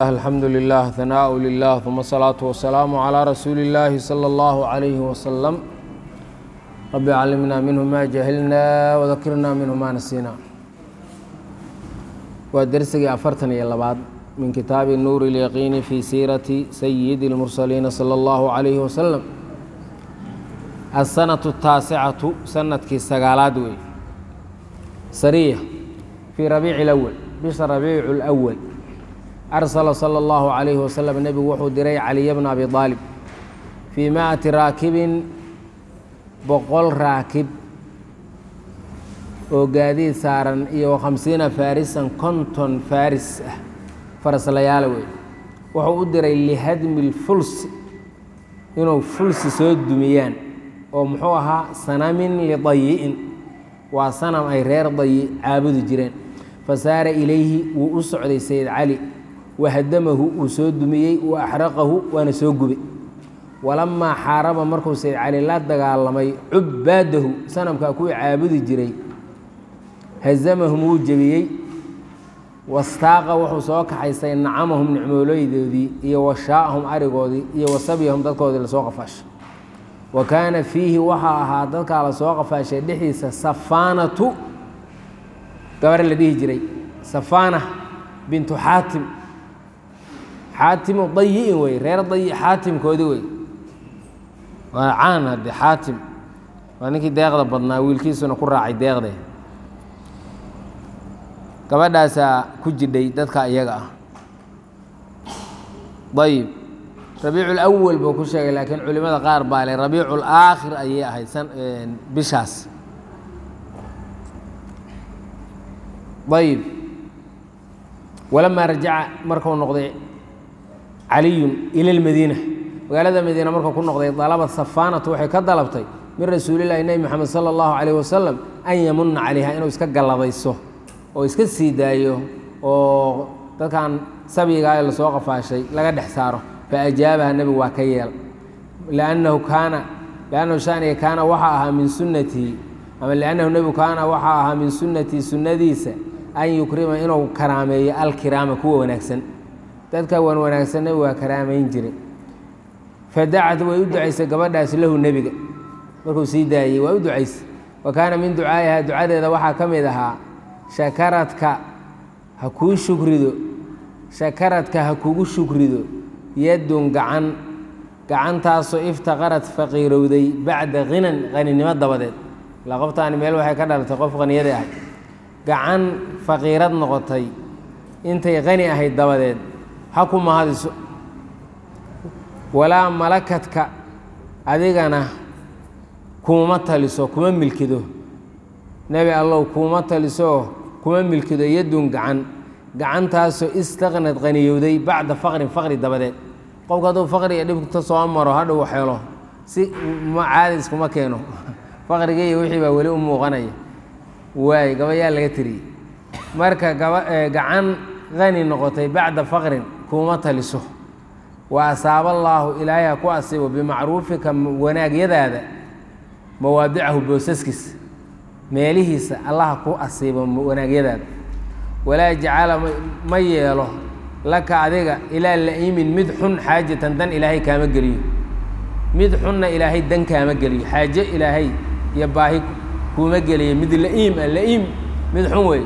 الحمد لله ثناء لله ثم الصلاة والسلام على رسول الله صلى الله عليه وسلم رب علمنا منه ما جهلنا وذكرنا منه ما نسينا ودرسي أفرتني يا لبعض من كتاب النور اليقين في سيرة سيد المرسلين صلى الله عليه وسلم السنة التاسعة سنة كيساقالات وي سرية في ربيع الأول بش ربيع الأول أرسل صلى الله عليه وسلم النبي وxuu diray caliي بن أبي طالب في مائةi raakibin boqol raakib oo gaadiid saaran iyo khamsiina faarisan konton faaris ah faraslayaala wey wuxuu u diray lihadmi اlfulsi inuu fulsi soo dumiyaan oo muxuu ahaa sanamin lidayi'in waa sanam ay reer dayi caabudi jireen fasaara ilayhi wuu u socday sayid cali wahadamahu uu soo dumiyey wa axraqahu waana soo gubay walamaa xaaraba markuu sayd cali la dagaalamay cubbaadahu sanamkaa kuwii caabudi jiray hazamahum wuu jebiyey wastaaqa wuxuu soo kaxaystay nacamahum nicmooleydoodii iyo washaa'ahum arigoodii iyo wasabyahum dadkoodii lasoo qafaashay wa kaana fiihi waxaa ahaa dadkaa lasoo qafaashay dhexdiisa safaanatu gabar la dhihi jiray safaana bintu xaatim xaatimu dayi'in wey reer dayi xaatimkoodi wey waa caan hadde xaatim waa ninkii deeqda badnaa wiilkiisuna ku raacay deeqde gabadhaasaa ku jidhay dadka iyaga ah ayib rabiicu lawal buu ku sheegay laakiin culimada qaar baa le rabiicu laakhir ayay ahayd bishaas ayib walamaa rajaca markuu noqday caliyun ila lmadiina magaalada madiina markuu ku noqday dalabad safaanatu waxay ka dalabtay min rasuulillahi nebi moxamed sala allahu calayh wasalam an yamuna calayha inuu iska galladayso oo iska sii daayo oo dadkan sabyigaa ee lasoo qafaashay laga dhex saaro fa ajaabaha nebigu waa ka yeel liannahu kaana liannahu shaniga kaana waxaa ahaa min sunnatihi ama liannahu nebigu kaana waxaa ahaa min sunnatii sunnadiisa an yukrima inuu karaameeyo alkiraama kuwa wanaagsan dadka wan wanaagsan nebigu waa karaamayn jiray fadacad way u ducaysay gabadhaas lahu nebiga markuu sii daayey waa u ducaysay wa kaana min ducaa'iha ducadeeda waxaa ka mid ahaa shakaradka ha kuu shukrido shakaradka ha kugu shukrido yadun gacan gacantaasoo iftaqarad faqiirowday bacda khinan qaninimo dabadeed ilaa qoftaani meel waxay ka dhalatay qof qaniyada ahay gacan faqiirad noqotay intay qani ahayd dabadeed ha ku mahadiso walaa malakadka adigana kuuma taliso kuma milkido nebi allow kuuma talisooo kuma milkido yadun gacan gacantaasoo istaqnad qaniyowday bacda faqrin faqri dabadeed qofku hadduu faqri iyo dhibta soo maro hadhow xelo si caadis kuma keeno faqriga iyo wixii baa weli u muuqanaya waay gabayaa laga tiriyey marka gacan qani noqotay bacda faqrin kuuma taliso wa asaaba allaahu ilaahay ha ku asiibo bimacruufika wanaagyadaada mawaadicahu boosaskiisa meelihiisa allaha ku asiibo wanaagyadaada walaa jacala ma yeelo laka adiga ilaa la'imin mid xun xaajatan dan ilaahay kaama geliyo mid xunna ilaahay dan kaama geliyo xaajo ilaahay iyo baahi kuuma geliyo mid la'iim ah la'iim mid xun weeye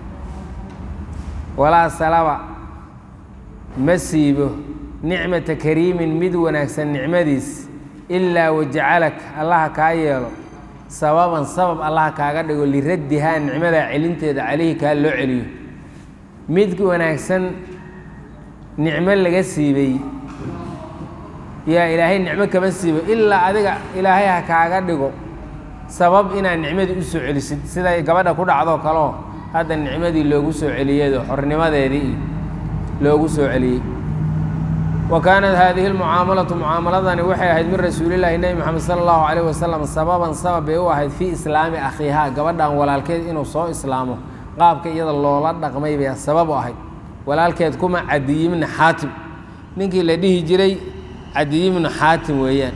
walaa salaba ma siibo nicmata kariimin mid wanaagsan nicmadiis ilaa wajacalak allaha kaa yeelo sababan sabab allaha kaaga dhigo liraddihaa nicmadaa celinteeda calayhi kaa loo celiyo mid wanaagsan nicmo laga siibay yaa ilaahay nicmo kama siibo ilaa adiga ilaahay ha kaaga dhigo sabab inaad nicmadii u soo celisid siday gabadha ku dhacdoo kaleo hadda nicmadii loogu soo celiyado xornimadeedii loogu soo celiyey wa kaanat haadihi lmucaamalatu mucaamaladani waxay ahayd min rasuulillaahi nebi moxamed sala allahu calayh wasalam sababan sabab bay u ahayd fii islaami akhiihaa gabadhan walaalkeed inuu soo islaamo qaabka iyada loola dhaqmay bay sabab u ahayd walaalkeed kuma cadiyibni xaatim ninkii la dhihi jiray cadiyibnu xaatim weeyaan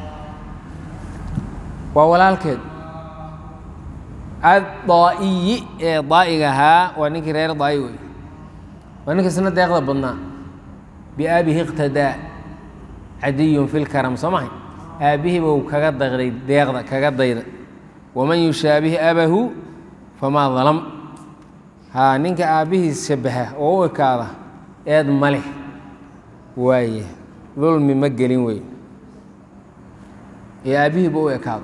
waa walaalkeed addaa'iyi ee daa'iga ahaa waa ninkii reer daa'i wey waa ninka isna deeqda badnaa biaabihi iqtadaa cadiyun fi lkaram soo mahay aabbihii buu kaga dayday deeqda kaga dayda waman yushaabih abahu famaa dalam haa ninka aabbihiis shabaha oo u ekaada eed ma leh waaye dulmi ma gelin wey ee aabbihiiba u ekaado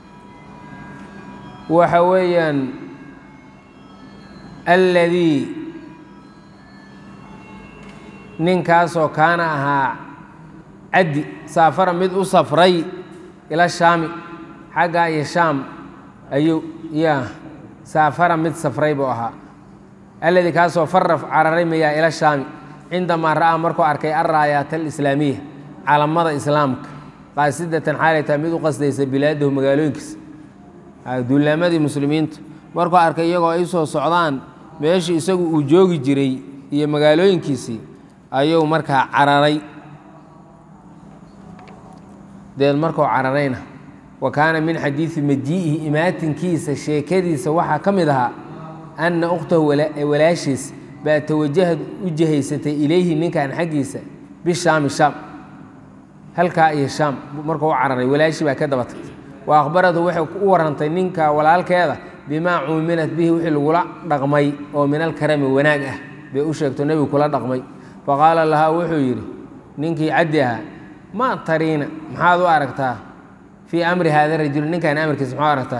waxa weeyaan alladii ninkaasoo kaana ahaa caddi saafara mid u safray ila shaami xaggaa iyo shaam ayuu ya saafara mid safray buu ahaa alladii kaasoo faraf cararay mayaa ila shaami cindamaa ra'aa markuu arkay alraayaat alislaamiya calamada islaamka qaasidatan xaalay tahay mid u qasdaysa bilaadahu magaalooyinkiisa duulaamadii muslimiinta markuu arkay iyagoo ay soo socdaan meeshii isagu uu joogi jiray iyo magaalooyinkiisii ayuu markaa cararay deed markuu cararayna wa kaana min xadiidi majii'ihi imaatinkiisa sheekadiisa waxaa ka mid ahaa anna ukhtahu walaashiis baa tawajahad u jihaysatay ilayhi ninkan xaggiisa bishaami shaam halkaa iyo shaam markuu u cararay walaashii baa ka daba tagtay wa akhbaratu waxay u warantay ninka walaalkeeda bimaa cuumilat bihi wixii lagula dhaqmay oo min alkarami wanaag ah bay u sheegto nebigu kula dhaqmay faqaala lahaa wuxuu yidhi ninkii caddi ahaa maa tariina maxaad u aragtaa fii amri haada rajul ninkan amarkiisa maxaa aragtaa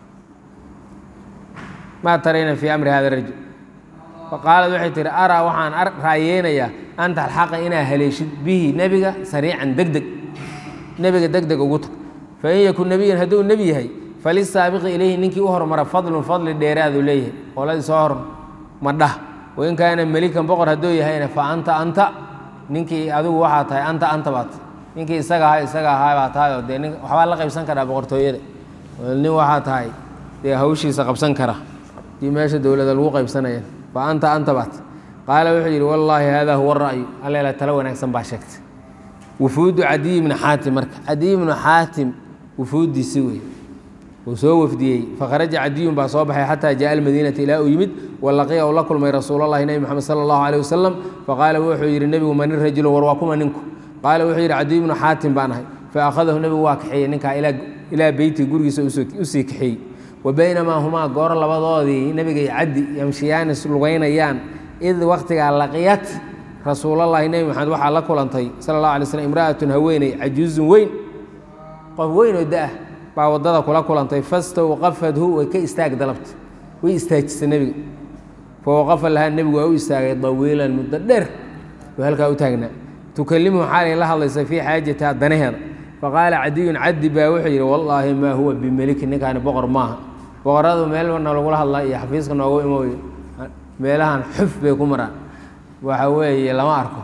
maa tariina fii amri hada rajul faqaalad waxay tihi araa waxaan raayeynayaa an talxaqa inaa haleeshid bihi nebiga sariican deg deg nebiga deg deg ugu tag fain yakun nebiyan hadduu nebi yahay falisaabiqi ilayhi ninkii u hormara fadlun fadli dheeraadu leeyahay qoladii soo hor madhah wain kaana melikan boqor hadduu yahayna fa anta anta ninkii adigu waxaa tahay anta anta baat ninkii isaga ahaa isaga ahaa baa tahay oo dee nin waxbaa la qaybsan karaa boqortooyada nin waxaa tahay dee hawshiisa qabsan kara dii meesha dowlada lagu qaybsanaya fa anta anta baat qaala wuxuu yidhi wallaahi haadaa huwa ra'yu alleela talo wanaagsan baa sheegtay wufuudu cadiy ibni xaatim marka cadiy ibnu xaatim wufuuddiisi wey uu soo wafdiyey fakharaja cadiyun baa soo baxay xataa jaءa almadiinata ilaa uu yimid walaqiya uu la kulmay rasuul اllahi nebi moxamed salى اllahu alيه wasalam faqaala wuxuu yidhi nebigu mani rajulu war waa kuma ninku qaala wuxuu yidhi cadiy ibnu xaatim baan ahay faakhadahu nebigu waa kaxeeyey ninkaa ilaa beyti gurigiisa usii kaxeeyey wa baynamaa humaa goor labadoodii nebiga iyo caddi yamshiyaani lugaynayaan id wakhtigaa laqiyat rasuulallahi nebi maxamed waxaa la kulantay sala اllahu alay slm imra'atun haweeney cajuuzun weyn qof weyn oo da-ah baa waddada kula kulantay fastawqafadhu way ka istaag dalabta way istaajisay nebiga fawaqafa lahaa nebigu waa u istaagay dawiilan muddo dheer oo halkaa u taagnaa tukalimuhu xaalay la hadlaysa fii xaajatiha danaheeda faqaala cadiyun caddi baa wuxuu yidhi wallaahi maa huwa bimeliki ninkaani boqor maaha boqoradu meelna lagula hadlaa iyo xafiiska noogu imooyo meelahan xuf bay ku maraan waxa weeye lama arko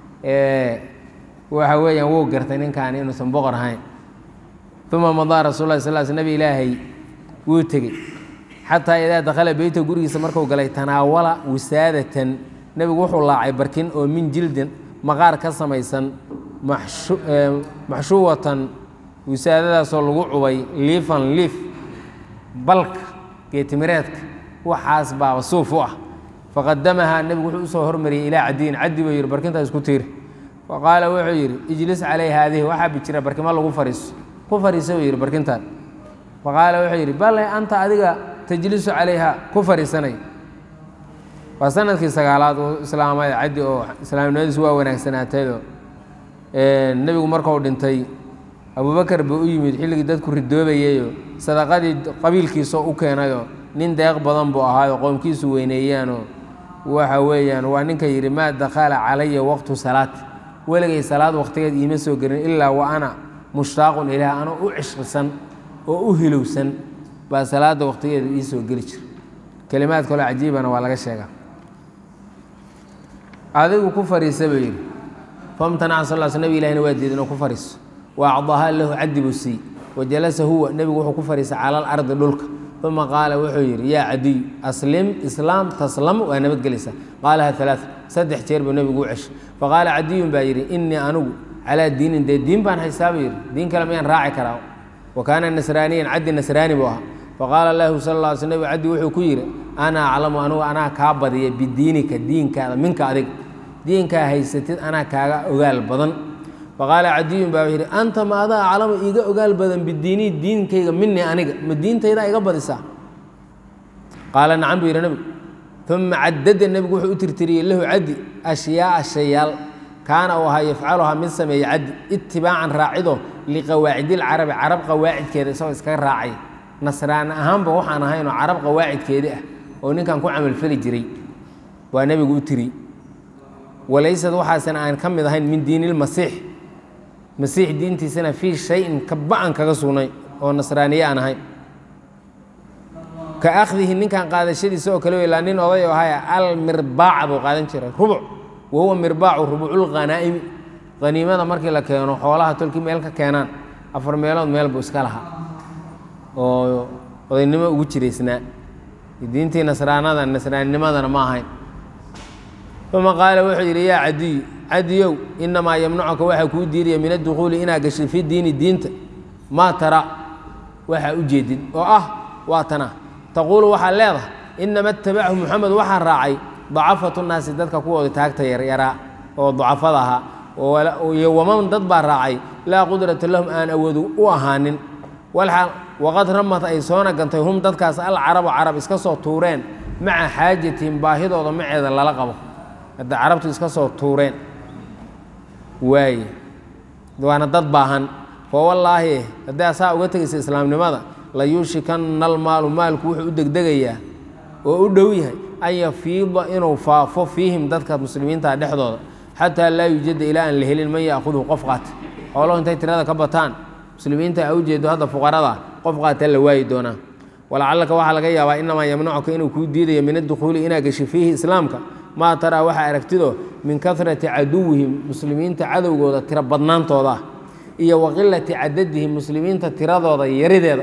waxa weeyaan wuu gartay ninkaani inuusan boqor ahayn uma madaa rasul lah sal sl nabi ilaahay wuu tegey xataa idaa dakhala beyta gurigiisa marku galay tanaawala wisaadatan nebigu wuxuu laacay barkin oo min jildin maqaar ka samaysan maxshuwatan wisaadadaasoo lagu cubay liifan liif balka geetimireedka waxaas baaba suuf u ah faqadamahaa nebigu wuxuu usoo hormariyey ilaa cadiyin caddi buu yidhi barkintaa isku tiiri faqaala wuxuu yidhi ijlis caley haadihi waxaa bijira barkimo lagu fariiso ku fariisa buu yidhi barkintaan faqaala wuxuu yidhi bale anta adiga tajlisu calayha ku fariisanay waa sanadkii sagaalaad uu islaamay caddi oo islaamnimadiisu waa wanaagsanaatayoo nebigu markuu dhintay abubakar buu u yimid xilligii dadku ridoobayayoo sadaqadii qabiilkiisoo u keenayoo nin deeq badan buu ahaayoo qoomkiisu weyneeyaanoo waxa weeyaan waa ninka yidhi maa dakhala calaya waqtu salaat weligay salaad waqtigeed iima soo gelin ilaa wa ana mushtaaqun ilaah anoo u cishqisan oo u hilowsan baa salaada waqtigeedu ii soo geli jira kelimaad kaloo cajiibana waa laga sheegaa adigu ku fariisa buu yidhi famtanaca sal l sl nabig ilahina waa diiday inuu ku fariiso wa acdahaa lahu caddi buu siiyey wa jalasa huwa nebigu wuxuu ku fariisay cala alardi dhulka uma qaala wuxuu yidhi yaa cadiy aslim islaam taslam waa nabadgelaysaa qaalaha alaa saddex jeer buu nebigu u ceshay faqaala cadiyun baa yidhi innii anigu calaa diinin dee diin baan haystaa buu yidhi diin kale miyaan raaci karaa wa kaana nasraaniyan caddi nasraani buu ahaa faqaala lahu sal lla sl nabig caddi wuxuu ku yidhi ana aclamu anigu anaa kaa badiya bidiinika diinkaada minka adiga diinkaa haysatid anaa kaaga ogaal badan faqaala cadiyun baa wuxuu yidhi anta ma adaa aclamu iiga ogaal badan bidiinii diinkayga minii aniga ma diintaydaa iga badisaa qaala nacam buu yidhi nebigu uma cadada nebigu wuxuu u tirtiriyey lahu caddi ashyaaa shayaal kaana uu ahaa yafcaluhaa mid sameeya caddi itibaacan raacido liqawaacidilcarabi carab qawaacidkeeda isagoo iskaga raacay nasraani ahaanba waxaan ahaynoo carab qawaacidkeedii ah oo ninkan ku camalfali jiray waa nebigu u tiri walaysad waxaasan aan ka mid ahayn min diinilmasiix masiix diintiisana fii shayin kaba-an kaga sugnay oo nasraaniye aan ahayn ka akhdihi ninkan qaadashadiisa oo kale ilaa nin oday oo haya almirbaaca buu qaadan jiray rubuc wa huwa mirbaacu rubuculghanaa'imi haniimada markii la keeno xoolaha tolkii meel ka keenaan afar meelood meel buu iska lahaa oo odaynimo ugu jiraysnaa diintii nasraanada nasraaninimadana ma ahayn uma qaala wuxuu yidhi yaa cadiyu cadiyow inamaa yamnacuka waxaa kuu diidaya min addukuuli inaad gashay fi diini diinta maa tara waxaa u jeedid oo ah waa tana taquulu waxaad leedahay inama itabachu muxamed waxaa raacay dacafatu naasi dadka kuwooda taagta yaryaraa oo dacafada ahaa iyo waman dad baa raacay laa qudrata lahum aan awoodu u ahaanin waqad ramad ay soona gantay hum dadkaas alcarabu carab iska soo tuureen maca xaajatihim baahidooda maceeda lala qabo hadda carabtu iska soo tuureen waaye waana dad baahan fa wallaahi haddii asaa uga tegaysa islaamnimada la yuushikanna almaalu maalku wuxuu u degdegayaa oo u dhow yahay an yafiida inuu faafo fiihim dadka muslimiinta dhexdooda xataa laa yuujada ilaa aan la helin man yaakuduhu qof qaata xooluhu intay tirada ka bataan muslimiinta a ujeedo hadda fuqarada qof qaata la waayi doonaa walacalaka waxaa laga yaabaa inamaa yamnacuka inuu kuu diidayo min adukhuuli inaa gashi fiihi islaamka maa taraa waxaa aragtido min karati caduwihim muslimiinta cadowgooda tiro badnaantooda ah iyo wa qilati cadadihim muslimiinta tiradooda yarideeda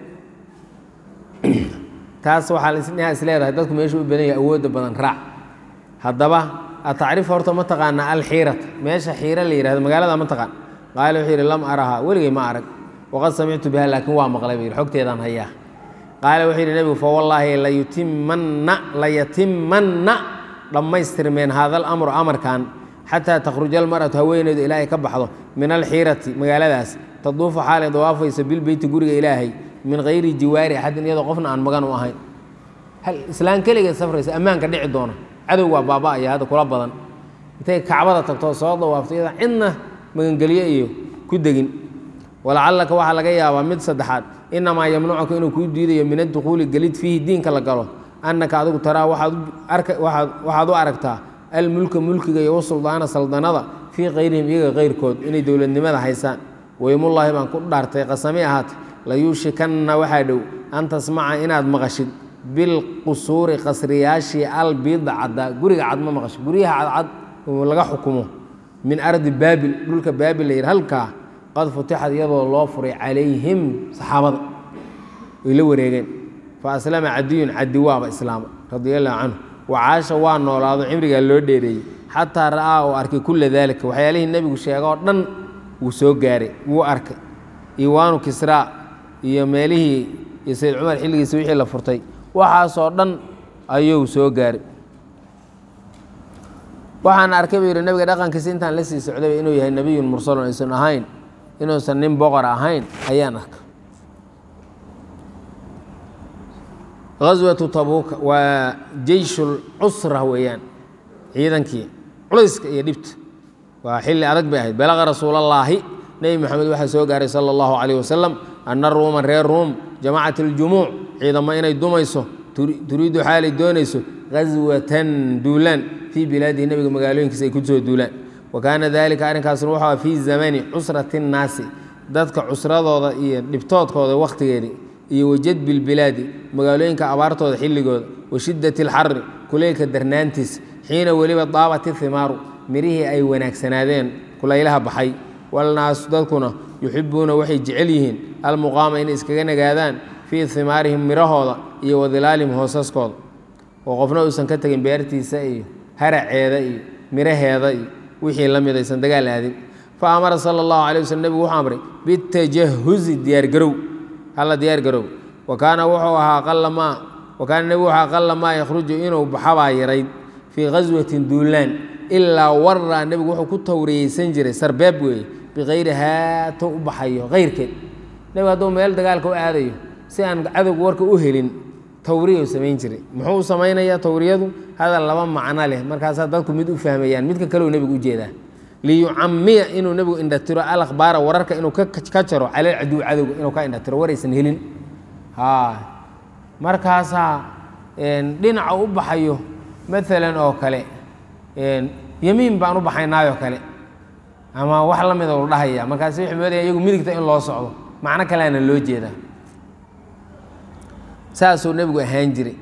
taas waxaa isleedahay dadku meeshu u badan yahay awoodda badan raac haddaba atacrif horta ma taqaana alxiirata meesha xiira la yihahdo magaalada ma taqaan qaala wuxuu yidhi lam arahaa weligay ma arag waqad samictu biha laakiin waa maqlay buu yidhi xogteedaan hayaa qaala wuxuu yidhi nebigu fa wallaahi layutimanna layatimanna dhammaystirmeen haada alamru amarkan xataa takhruja almar'atu haweeneydu ilaahay ka baxdo min alxiirati magaaladaas taduufu xaalay dawaafaysa bilbeyti guriga ilaahay min hayri jiwaari axadin iyadoo qofna aan magan u ahayn hal islaan keligeed safraysa ammaanka dhici doona cadow waa baaba'aya hadda kula badan intay kacbada tagto soo dawaafto iyada cidna magangelyo iyo ku degin walacallaka waxaa laga yaabaa mid saddexaad inamaa yamnacuka inuu kuu diidayo min adukhuuli gelid fiihi diinka la galo annaka adigu taraa waxaad u aragtaa almulka mulkiga iyo wasuldaana saldanada fii kayrihim iyaga kayrkood inay dowladnimada haysaan weymullaahi baan ku dhaartay qasami ahaate layuushikanna waxaa dhow an tasmaca inaad maqashid bilqusuuri qasriyaashii albiida caddaa guriga cad ma maqashid guryaha cadcad oo laga xukumo min ardi baabil dhulka baabil la yidhi halkaa qad futixad iyadoo loo furay calayhim saxaabada way la wareegeen fa aslama cadiyun cadi waaba islaama radia allahu canhu wacaasha waa noolaado cimrigaa loo dheereeyey xataa ra'aa oo arkay kulla daalika waxyaalihii nebigu sheega oo dhan wuu soo gaaray wuu arkay iwaanu kisraa iyo meelihii iyo sayd cumar xilligiisa wixii la furtay waxaasoo dhan ayuu soo gaaray waxaan arkay buu yidhi nabiga dhaqankiisa intaan la sii socdayba inuu yahay nebiyun mursalun aysan ahayn inuusan nin boqor ahayn ayaan arkay gaswatu tabuuka waa jeyshul cusra weeyaan ciidankii culayska iyo dhibta waa xilli adag bay ahayd balaqa rasuulallaahi nebi moxamed waxaa soo gaaray sala allahu calayh wasalam anna ruuma reer ruum jamacat aljumuuc ciidamo inay dumayso turiidu xaalay doonayso gaswatan duulaan fii bilaadihi nebiga magaalooyinkiisa ay ku soo duulaan wa kaana dalika arrinkaasna wuxuu aha fii zamani cusrati nnaasi dadka cusradooda iyo dhibtoodkooda wakhtigeedii iyo wajadbi lbilaadi magaalooyinka abaartooda xilligooda wa shiddati alxari kuleylka darnaantiisa xiina weliba daabat ihimaaru mirihii ay wanaagsanaadeen kulaylaha baxay walnaasu dadkuna yuxibuuna waxay jecel yihiin almuqaama inay iskaga nagaadaan fii himaarihim mirahooda iyo wadilaalihim hoosaskooda oo qofna uusan ka tegin beertiisa iyo haraceeda iyo miraheeda iyo wixii la mid aysan dagaal aadin fa amara sala allahu calay waslm nebigu wuxuu amray bitajahuzi diyaargarow halla diyaargarow wa kaana wuxuu ahaa aqala maa wa kaana nebigu wuxuu aqala maa yakhruju inuu baxabaa yarayd fii ghaswatin duulaan ilaa waraa nebigu wuxuu ku tawriyeysan jiray sarbeeb weeye bikayrihaa to u baxayo kayrkeed nebigu hadduu meel dagaalka u aadayo si aan cadowga warka u helin tawriya samayn jiray muxuu u samaynayaa tawriyadu hadal laba macno leh markaasaa dadku mid u fahmayaan midka kaleu nebigu ujeedaa liyucamiya inuu nebigu indhatiro alakhbaara wararka inuu ka jaro calal caduw cadowga inuu ka indhatiro waraysan helin markaasaa dhinaca u baxayo maalan oo kale yemiin baan u baxaynaayoo kale ama wax la mida u dhahaya markaas waxay moodaya iyagu midigta in loo socdo macno kaleana loo jeedaa saasuu nebigu ahaan jiray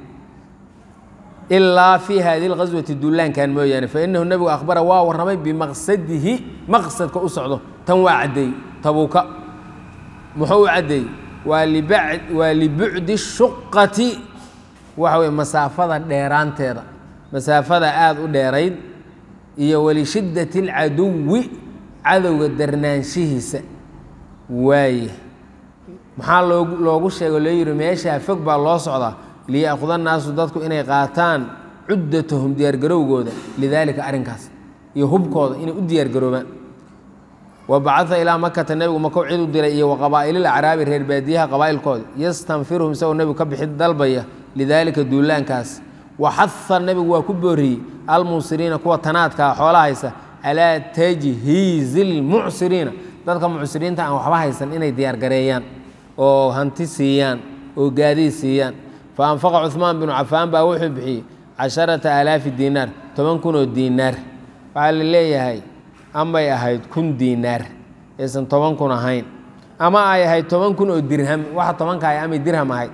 ilaa fii hadi lqaswati duulaankan mooyaane fainahu nebigu akhbara waa warramay bimaqsadihi maqsadka u socdo tan waa caddeey tabuuka muxuu u caddeeyey waa libucdi shuqati waxa weye masaafada dheeraanteeda masaafada aada u dheerayd iyo walishiddati اlcaduwi cadowga darnaanshihiisa waaye maxaa loogu loogu sheego loo yihi meeshaa fog baa loo socdaa liya'khuda naasu dadku inay qaataan cuddatahum diyaargarowgooda lidaalika arrinkaas iyo hubkooda inay u diyaargaroobaan wa bacaa ilaa makata nebigu makow cid u diray iyo wa qabaa'ilil acraabi reer baadiyaha qabaa'ilkooda yastanfiruhum isagoo nebigu ka bixid dalbaya lidaalika duulaankaas wa xaha nebigu waa ku booriyey almuusiriina kuwa tanaadkaa xoola haysa calaa tajhiizi lmucsiriina dadka mucsiriinta aan waxba haysan inay diyaargareeyaan oo hanti siiyaan oo gaadiid siiyaan fa anfaqa cuhmaan binu cafaan baa wuxuu bixiyey casharata aalaafi diinaar toban kun oo diinaar waxaa la leeyahay amay ahayd kun diinaar aysan toban kun ahayn ama ay ahayd toban kun oo dirham waxa tobanka ay amay dirham ahayd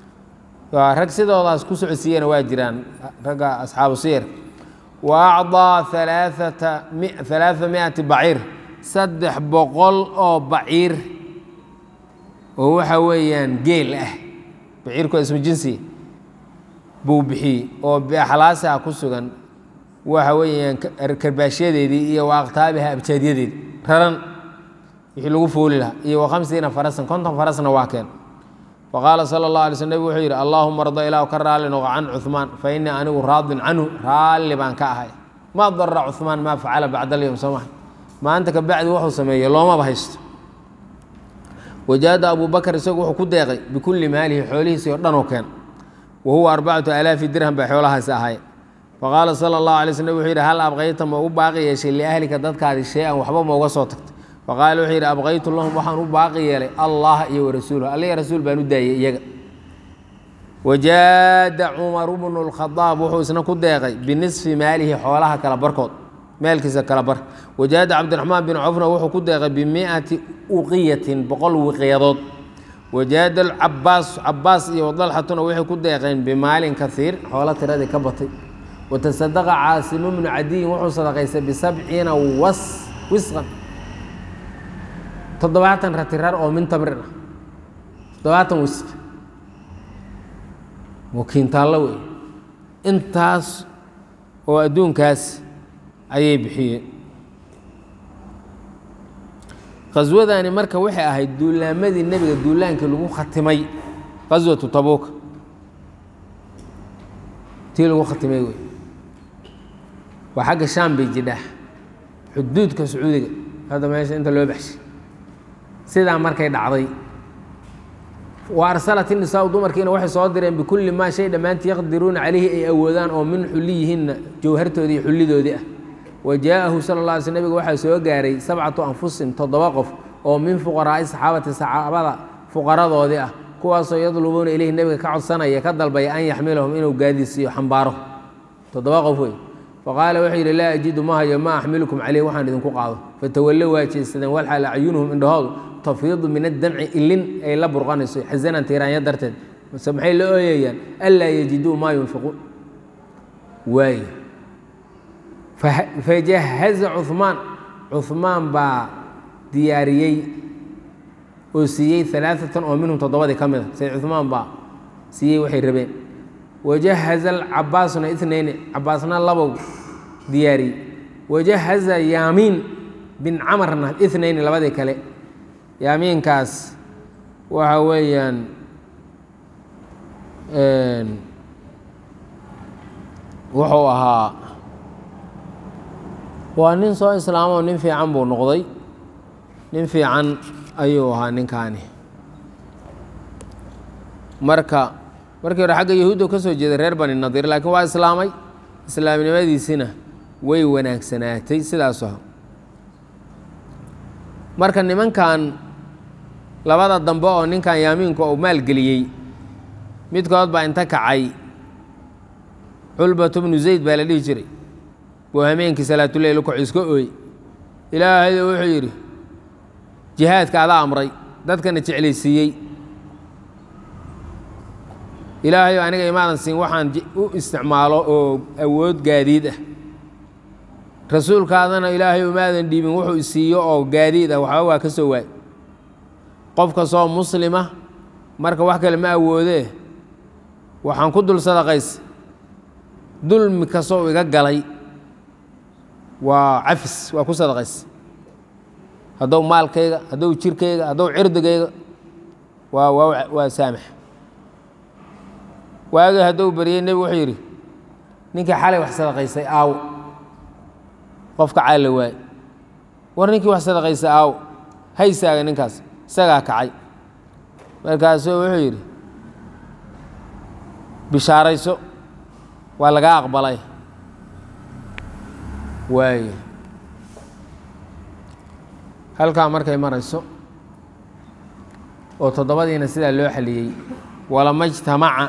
rag sidoodaas ku socodsiiyana waa jiraan ragga asxaabu siyar wa acdaa alaaata alaaa miati baciir saddex boqol oo baciir oo waxa weeyaan geel ah baciirku ismu jinsi buu bixiyey oo biaxlaasi ah ku sugan waxa weeyaan karbaashyadeedii iyo wa aqtaabiha abjaadyadeedi raran wixii lagu fooli lahaa iyo wa khamsiina farasan konton farasna waa keen faqaala sala اllah alay sl nebig wuxuu yidhi allaahuma arda ilahu ka raali noqo can cuثmaan fa innii anigu raadin canhu raalli baan ka ahay ma darra cuثmaan maa facala bacda alyowm soo maha maanta ka bacdi wuxuu sameeyey loomaba haysto wajaada abu bakr isagu wuxuu ku deeqay bikulli maalihi xoolihiisii oo dhan oo keen wa huwa arbacatu alaafi dirham bay xoolahaasi ahaayeen faqaala sala اllahu alay sl nebig wuxuu yidhi hal abqayta ma u baaqi yeeshay liahlika dadkaadi shay-an waxba ma uga soo tagtay faqaala wuxuu yidhi abqaytu lahum waxaan u baaqi yeelay allah iyo warasuuluh alla iyo rasuul baan u daayey iyaga wajaada cumaru bnu lkhadaab wuxuu isna ku deeqay binisfi maalihi xoolaha kala barkood meelkiisa kala bar wajaada cabdiraxmaan bin cofna wuxuu ku deeqay bimiati uqiyatin boqol wiqyadood wajaada cabaas cabaas iyo wadalxatuna waxay ku deeqeen bimaalin kaiir xoolo tiradii ka batay watasadaqa caasimu bnu cadiyin wuxuu sadaqaystay bisabciina was wisqan toddobaatan ratirar oo min tamrin ah toddobaatan wisq wakiintaallo wey intaas oo adduunkaas ayay bixiyeen khaswadani marka waxay ahayd duulaamadii nebiga duulaankii lagu khatimay khaswatu tabuuka tii lagu khatimay wey waa xagga shaam bay jidhaa xuduudka sacuudiga hadda meesha inta loo baxshay sidaa markay dhacday wa arsalat inisaau dumarkiina waxay soo direen bikulli maa shay dhammaantii yaqdiruuna calayhi ay awoodaan oo min xulliyihinna jawhartoodii iyo xullidoodii ah wa jaa'ahu sala la alay sl nebiga waxaa soo gaaray sabcatu anfusin toddoba qof oo min fuqaraa'i saxaabati saxaabada fuqaradoodii ah kuwaasoo yadlubuuna ilayhi nebiga ka codsanaya ka dalbaya an yaxmilahum inuu gaadiisiiyo xambaaro toddoba qof wey faqaala wuxuu yidhi laa ajidu ma hayo ma axmilukum caleyh waxaan idinku qaado fatawallow waa jeesadeen walxaal acyunuhum indhahoodu tafiidu min addamci ilin ay la burqanayso xasanan tiiraanya darteed mase maxay la ooyayaan anlaa yajiduu maa yunfiquun waay fajahaza cuhmaan cuhmaan baa diyaariyey oo siiyey alaaatan oo minhum toddobadii ka mid a sayd cuhmaan baa siiyey waxay rabeen wajahaza cabaasuna inayni cabaasna labow diyaariyey wajahaza yaamiin bin camarna inayni labadii kale yaamiinkaas waxa weeyaan wuxuu ahaa waa nin soo islaamoo nin fiican buu noqday nin fiican ayuu ahaa ninkaani marka markii hore xagga yahuudda ka soo jeeday reer bani nadiir laakiin waa islaamay islaamnimadiisina way wanaagsanaatay sidaasu aha marka nimankan labada dambe oo ninkan yaamiinku uu maalgeliyey midkood baa inta kacay culbatu bnu zayd baa la dhihi jiray buu hameenkii salaatuleyl u kaco iska ooy ilaahayo wuxuu yidhi jihaadka adaa amray dadkana jeclaysiiyey ilaahayo aniga imaadan siin waxaan u isticmaalo oo awood gaadiid ah rasuulkaadana ilaahay umaadan dhiibin wuxuu isiiyo oo gaadiid ah waxba waa ka soo waay qof kastoo muslima marka wax kale ma awoodee waxaan ku dul sadaqays dulmi kastoo iga galay waa cafis waa ku sadaqays haddou maalkayga haddou jirkayga haddou cirdigayga waa waa waa saamax waagii haddou baryey nebigu wuxuu yidhi ninkii xalay wax sadaqaysay aaw qofka caalla waay war ninkii wax sadaqaysay aaw haysaaga ninkaas isagaa kacay markaasuu wuxuu yidhi bishaarayso waa lagaa aqbalay waayo halkaa markay marayso oo toddobadiina sidaa loo xaliyey walama ijtamaca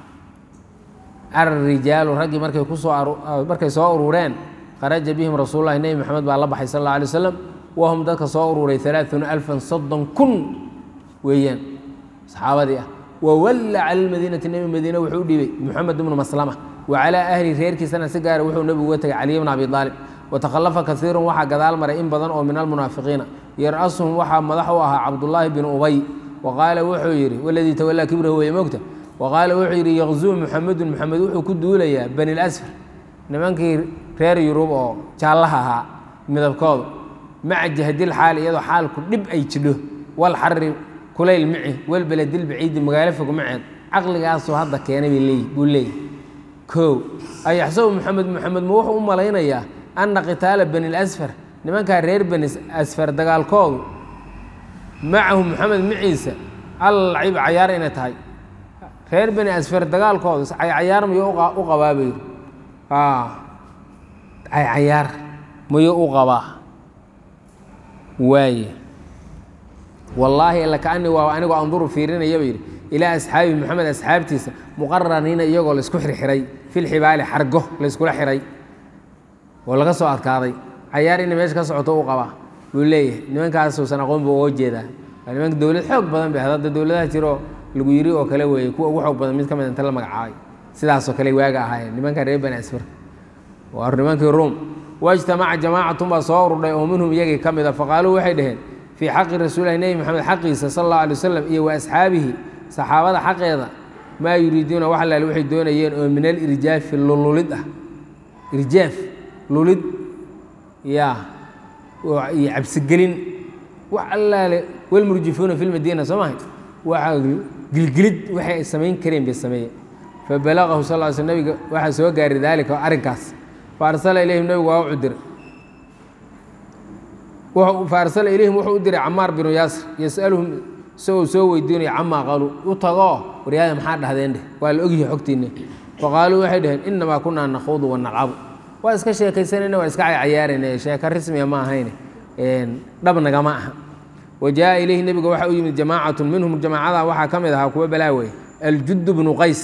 arrijaalu raggii markay kusoo markay soo urureen kharaja bihim rasuululahi nebi moxamed baa la baxay sal alla alay waslam wahum dadka soo ururay alaaثuuna alfan soddon kun weeyaan saxaabadii ah wawalla cala lmadiinati nebi madiine wuxuu u dhiibay moxamed ibnu maslama wa calaa ahli reerkiisana si gaara wuxuu nebigu uga tegay caliy bna abi aalib watakhallafa kaiirun waxaa gadaal maray in badan oo min almunaafiqiina yar-asuhum waxaa madax u ahaa cabdullaahi binu ubay wa qaala wuxuu yidhi waladii tawallaa kibrahu weye mogta wa qaala wuxuu yidhi yaqzuu muxamedun moxamed wuxuu ku duulayaa bani lasfar nimankii reer yurub oo jaallaha ahaa midabkoodu maca jahdil xaali iyadoo xaalku dhib ay jidho wal xari kulayl mici walbeledil baciidi magaalo fog maceed caqligaasoo hadda keenay buu leeyahy kow ayaxsabu moxamed moxamed ma wuxuu u malaynayaa anna qitaala bani lasfar nimankaa reer bani asfar dagaalkoodu macahu moxamed maciisa allacib cayaar inay tahay reer bani asfar dagaalkoodu cayaar mayuu u qabaa buu yidhi cayaar mayuu u qabaa waaye wallaahi lakaani waa anigoo anduru fiirinayaba yidhi ilaa asxaabi moxamed asxaabtiisa muqaraniina iyagoo laysku xirxiray filxibaali xargo layskula xiray oo laga soo adkaaday cayaar inay meesha ka socoto u qabaa buu leeyahay nimankaasuusan aqoon buu uga jeedaa waa nimanka dowlad xoog badan bay hadda dowladaha jiroo lagu yiri oo kale weeye kuwa ugu xoog badan mid ka mid inta la magacaabay sidaasoo kale waaga ahaayeen nimanka reer bani asfar waa nimankii ruum wajtamaca jamaacatun baa soo ururdhay oo minhum iyagii ka mid a faqaaluu waxay dhaheen fii xaqi rasuulilahi nebi moxamed xaqiisa sala allahu alay wasalam iyo wa asxaabihi saxaabada xaqeeda maa yuriiduuna wax allaale waxay doonayeen oo min alirjaafi lululid ah irjaaf lulid yaa iyo cabsigelin wax allaale walmurjifuuna fi lmadiina soo mahay waxa gilgilid waxay ay samayn kareen bay sameeyeen fabalagahu sal l sl nabiga waxaa soo gaaray daalika arrinkaas faarsala ilayhim nabigu waa u cudiray faarsala ilayhim wuxuu u diray camaar binu yaasir yasaluhum isagoo soo weydiinaya camaa qaaluu u tagoo waryaada maxaa dhahdeen dheh waa la ogyahay xogtiinne faqaaluu waxay dhaheen inamaa kunaa nakhuudu wanalcabu waa iska sheekaysanayna waa iska cayaarayna sheeko rismiya ma ahayne dhab nagama aha wa jaa ilayhi nebiga waxaa u yimid jamaacatun minhum jamaacada waxaa ka mid ahaa kuwa balaawey aljud bnu qays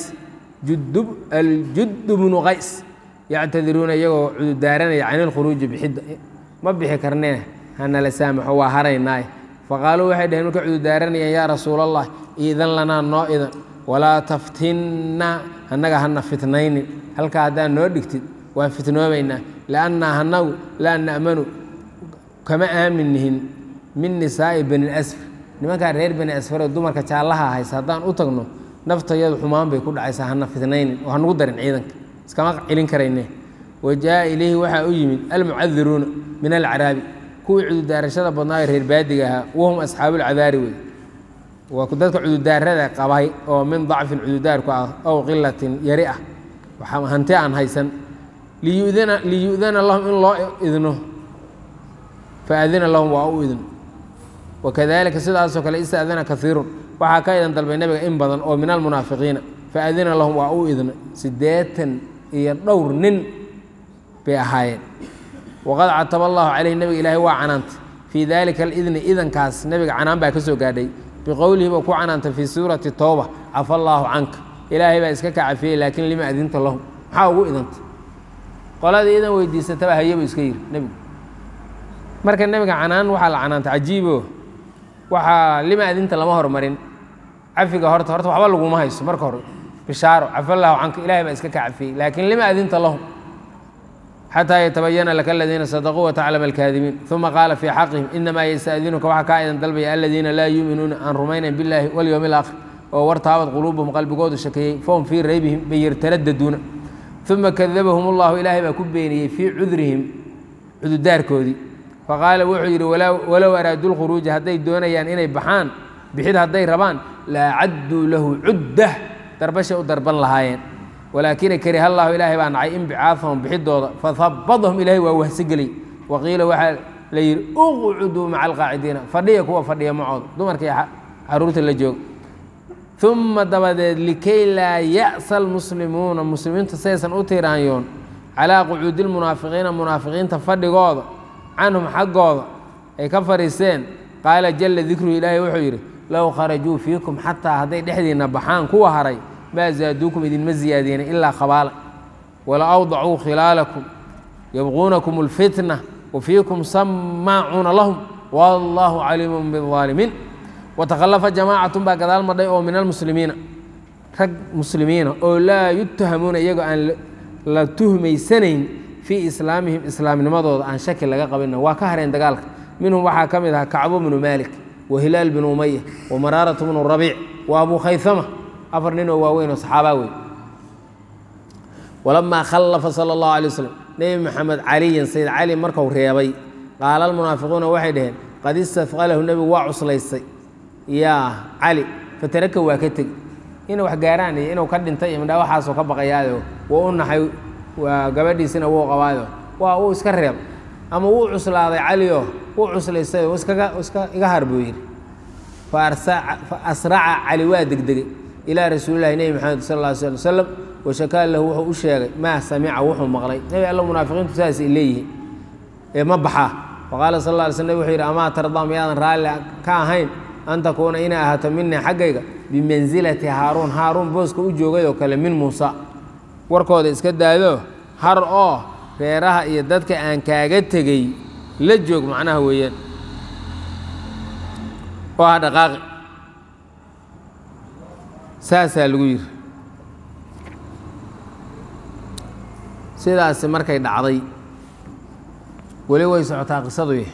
aljud bnu qays yactadiruuna iyagoo cududaaranaya can ilkhuruuji bixidda ma bixi karnee hanala saamaxo waa haraynaaye faqaaluu waxay dhaheen markay cududaaranayeen yaa rasuul allah iidan lanaa noo idan walaa taftinna annaga hana fitnaynin halkaa haddaan noo dhigtid waan fitnoobaynaa liannaa hanagu laa na'manu kama aamin nihin min nisaa'i bani asfar nimankaa reer bani asfaroo dumarka jaallaha haysa haddaan u tagno naftayadu xumaan bay ku dhacaysaa hana fitnaynin oo hanugu darin ciidanka iskama celin karayne wa jaa ilayhi waxaa u yimid almucadiruuna min alcaraabi kuwii cududaarashada badnaayo reer baadiga ahaa wahum asxaabuulcadaari wey waa dadka cududaarada qabay oo min dacfin cududaarku ah ow qilatin yari ah hanti aan haysan liyudana lahum in loo idno faadina lahum waa u idin wakadalika sidaasoo kale istadana kaiirun waxaa ka idan dalbay nebiga in badan oo min almunaafiqiina faadina lahum waa u idna siddeetan iyo dhowr nin bay ahaayeen waqad cataba allahu caleyhi nebiga ilaahay waa canaantay fii dalika alidni idankaas nebiga canaan baa ka soo gaadhay biqowlihi buu ku canaantay fii suurati towba cafa allaahu canka ilaahay baa iska ka cafiyey laakiin lima adinta lahum maxaa ugu idantay qoladii idan weydiisataba hayebu iska yiri nebigu marka nebiga canaan waxaa la canaantay cajiibo waxaa lima adinta lama hormarin cafiga horta horta waxba laguma hayso marka hore bishaaro cafa allaahu canka ilahay baa iska ka cafiyey laakiin lima adinta lahum xataa yatabayana laka aladiina sadaquu wataclama alkaadibiin uma qaala fii xaqihim inamaa yastadinuka waxaa kaa idan dalbaya aladiina laa yuuminuuna aan rumaynayn biاllaahi walyowmi alaakhir oo wartaabad quluubuhum qalbigoodu shakeeyey fahum fii raybihim bay yartaraдаduuna uma kadabahum allahu ilaahay baa ku beeniyey fii cudrihim cududaarkoodii faqaala wuxuu yidhi walow araaduu lkhuruuja hadday doonayaan inay baxaan bixid hadday rabaan la cadduu lahu cuddah darbashay u darban lahaayeen walaakina kariha allahu ilaahay baa nacay inbicaahahum bixidooda fahabadahum ilaahay waa wahsigeliyey waqiila waxaa la yidhi uqcuduu maca alqaacidiina fadhiya kuwa fadhiya macooda dumarkii caruurta la jooga uma dabadeed likay laa ya'sa almuslimuuna muslimiinta saysan u tiiraanyoon calaa qucuudi lmunaafiqiina munaafiqiinta fadhigooda canhum xaggooda ay ka fadhiiseen qaala jalla dikruhu ilaahay wuxuu yidhi low kharajuu fiikum xataa hadday dhexdiinna baxaan kuwa haray maa zaaduukum idinma ziyaadiyeen ilaa khabaala wala awdacuu khilaalakum yabquunakum alfitna wa fiikum samaacuuna lahum wallaahu caliimun biaalimiin watakhallafa jamaacatun baa gadaal madhay oo min almuslimiina rag muslimiina oo laa yutahamuuna iyagoo aan la tuhmaysanayn fii islaamihim islaamnimadooda aan shaki laga qabina waa ka hareen dagaalka minhum waxaa ka mid ahaa kacbo bnu maalik wa hilaal bnu umaya wa maraaratu bnu rabiic wa abu khayama afar nin oo waaweyn oo saxaabaa wey walamaa khallafa sala allahu alay waslm nebi maxamed caliyan sayd cali marku reebay qaala almunaafiquuna waxay dhaheen qad istafqalahu nebigu waa cuslaystay yaa cali fataraka waa ka tegi inay wax gaaraan iyo inuu ka dhintay iyo midhaa waxaasoo ka baqayaayo waa u naxay waa gabadhiisina wuu qabaayo waa uu iska reeb ama wuu cuslaaday calioo wuu cuslaystay iskaga iska iga har buu yidhi fa asraca cali waa degdegay ilaa rasuulilahi nebi maxamed sal alla sl slam washakaa lahu wuxuu u sheegay maa samica wuxuu maqlay nebi alla munaafiqiintu saas ay leeyihiin ee ma baxaa faqaala sal alla alay sl nabig wuxuu yidhi amaa tardaa miyaadan raalli ka ahayn an takuuna inay ahaato minii xaggayga bimansilati haaruun haaruun booska u joogay oo kale min muusa warkooda iska daado har oo reeraha iyo dadka aan kaaga tegey la joog macnaha weeyaan oo ha dhaqaaqi saasaa lagu yidhi sidaasi markay dhacday weli way socotaa qisadu yah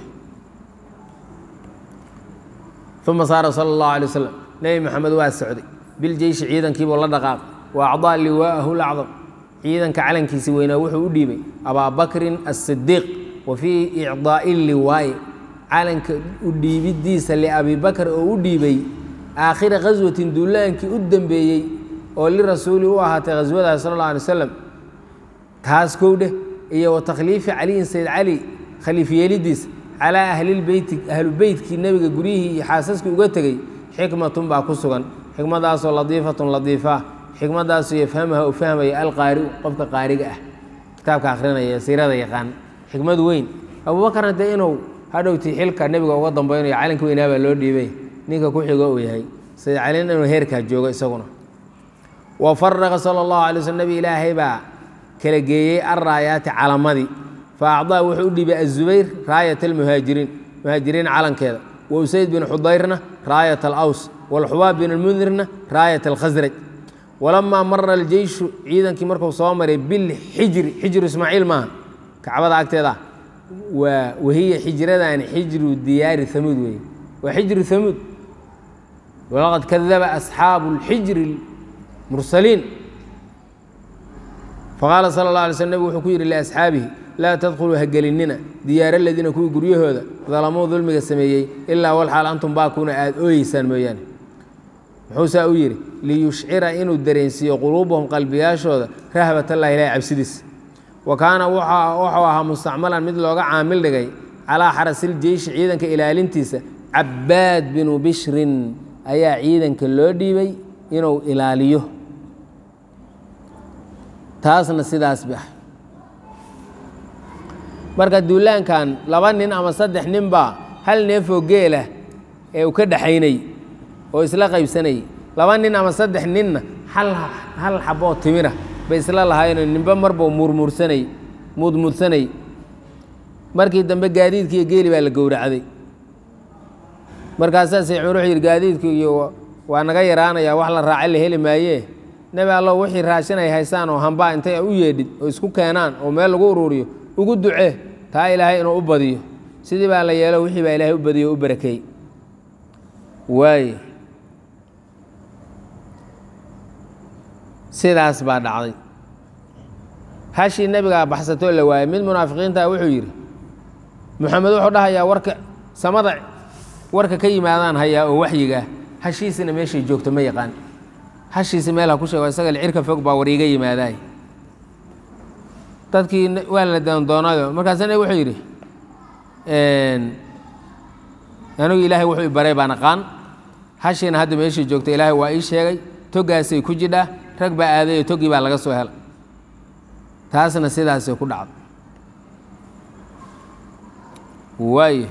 uma saara sala allahu alay wasalam nebi maxamed waa socday biljeyshi ciidankiibuu la dhaqaaqay wa acdaa liwaa'ahu lacdam ciidanka calankiisi weynaa wuxuu u dhiibay abaabakrin asidiiq wa fii icdaa'i liwaa'i calanka u dhiibidiisa liabi bakr oo u dhiibay aakhira khaswatin duulaankii u dembeeyey oo lirasuuli u ahaatay khaswadaas sal alla alay wasalam taas kowdheh iyo wa takhliifi caliyin sayd cali khaliif yeelidiisa calaa ahlilbeyti ahlu beytkii nebiga guryihii iyo xaasaskii uga tegey xikmatun baa ku sugan xikmadaasoo ladiifatun ladiifa xikmadaasoo yafhamaha u fahmaya alqaari'u qofka qaariga ah kitaabka akhrinaya siirada yaqaan xikmad weyn abuubakarna dee inuu hadhowtii xilka nebiga uga dambaynayo calanka weynaa baa loo dhiibay ninka ku xigo uu yahay sayd calin inuu heerkaa joogo isaguna wa faraqa sala allahu alay slm nebi ilaahay baa kala geeyey alraayaati calamadii fa acdaa wuxuu u dhiibay azubayr raayat almuhaajiriin muhaajiriin calankeeda wa usayd bin xudayrna raayat alaws walxubaab bin almundirna raayat alkhasraj walamaa mara aljeyshu ciidankii markuu soo maray bilxijri xijru ismaaciil maaha kacbada agteeda waa wahiya xijradani xijru diyaari hamuud weeye waa xijru hamuud walaqad kadaba asxaabu اlxijri mursaliin faqaala sala اlه alay slm nebig wuxuu ku yidhi liasxaabihi laa tadkhuluu ha gelinina diyaara aladiina kuwii guryahooda dalamuu dulmiga sameeyey ilaa walxaal antum baakuuna aada ooyeysaan mooyaane muxuu saa u yidhi liyushcira inuu dareensiiyo quluubahum qalbiyaashooda rahbatallaahi ilahi cabsidiis wa kaana wuxuu ahaa mustacmalan mid looga caamil dhigay calaa xarasiljeyshi ciidanka ilaalintiisa cabbaad binu bishrin ayaa ciidanka loo dhiibay inuu ilaaliyo taasna sidaas ba marka duulaankan laba nin ama saddex nin baa hal neefoo geelah ee uu ka dhaxaynay oo isla qaybsanayay laba nin ama saddex ninna hal hal xaboo timira bay isla lahaayeenoo ninba marbau murmursanay muudmuudsanay markii dambe gaadiidkii iyo geeli baa la gowracday markaasaa say cumar wuxuu yidhi gaadiidku iyo waa naga yaraanayaa wax la raaca la heli maayee nebi allow wixii raashin ay haysaan oo hambaa intay u yeedhid oo isku keenaan oo meel lagu uruuriyo ugu ducee taa ilaahay inuu u badiyo sidii baa la yeelo wixii baa ilaahay u badiyo o u barakeey waaye sidaas baa dhacday hashii nebigaa baxsatoo la waayey mid munaafiqiinta wuxuu yidhi moxamed wuxuu dhahayaa warka samada warka ka yimaadaan hayaa oo waxyigaa hashiisina meeshay joogto ma yaqaan hashiisi meel ha ku sheego isaga cirka fog baa war iiga yimaadaay dadkii waa la doondoonayo markaasa nabig wuxuu yidhi anigu ilaahay wuxuu i baray baan aqaan hashiina hadda meeshii joogta ilaahay waa ii sheegay toggaasay ku jidhaa rag baa aaday oo toggii baa laga soo helay taasna sidaasay ku dhacday waayo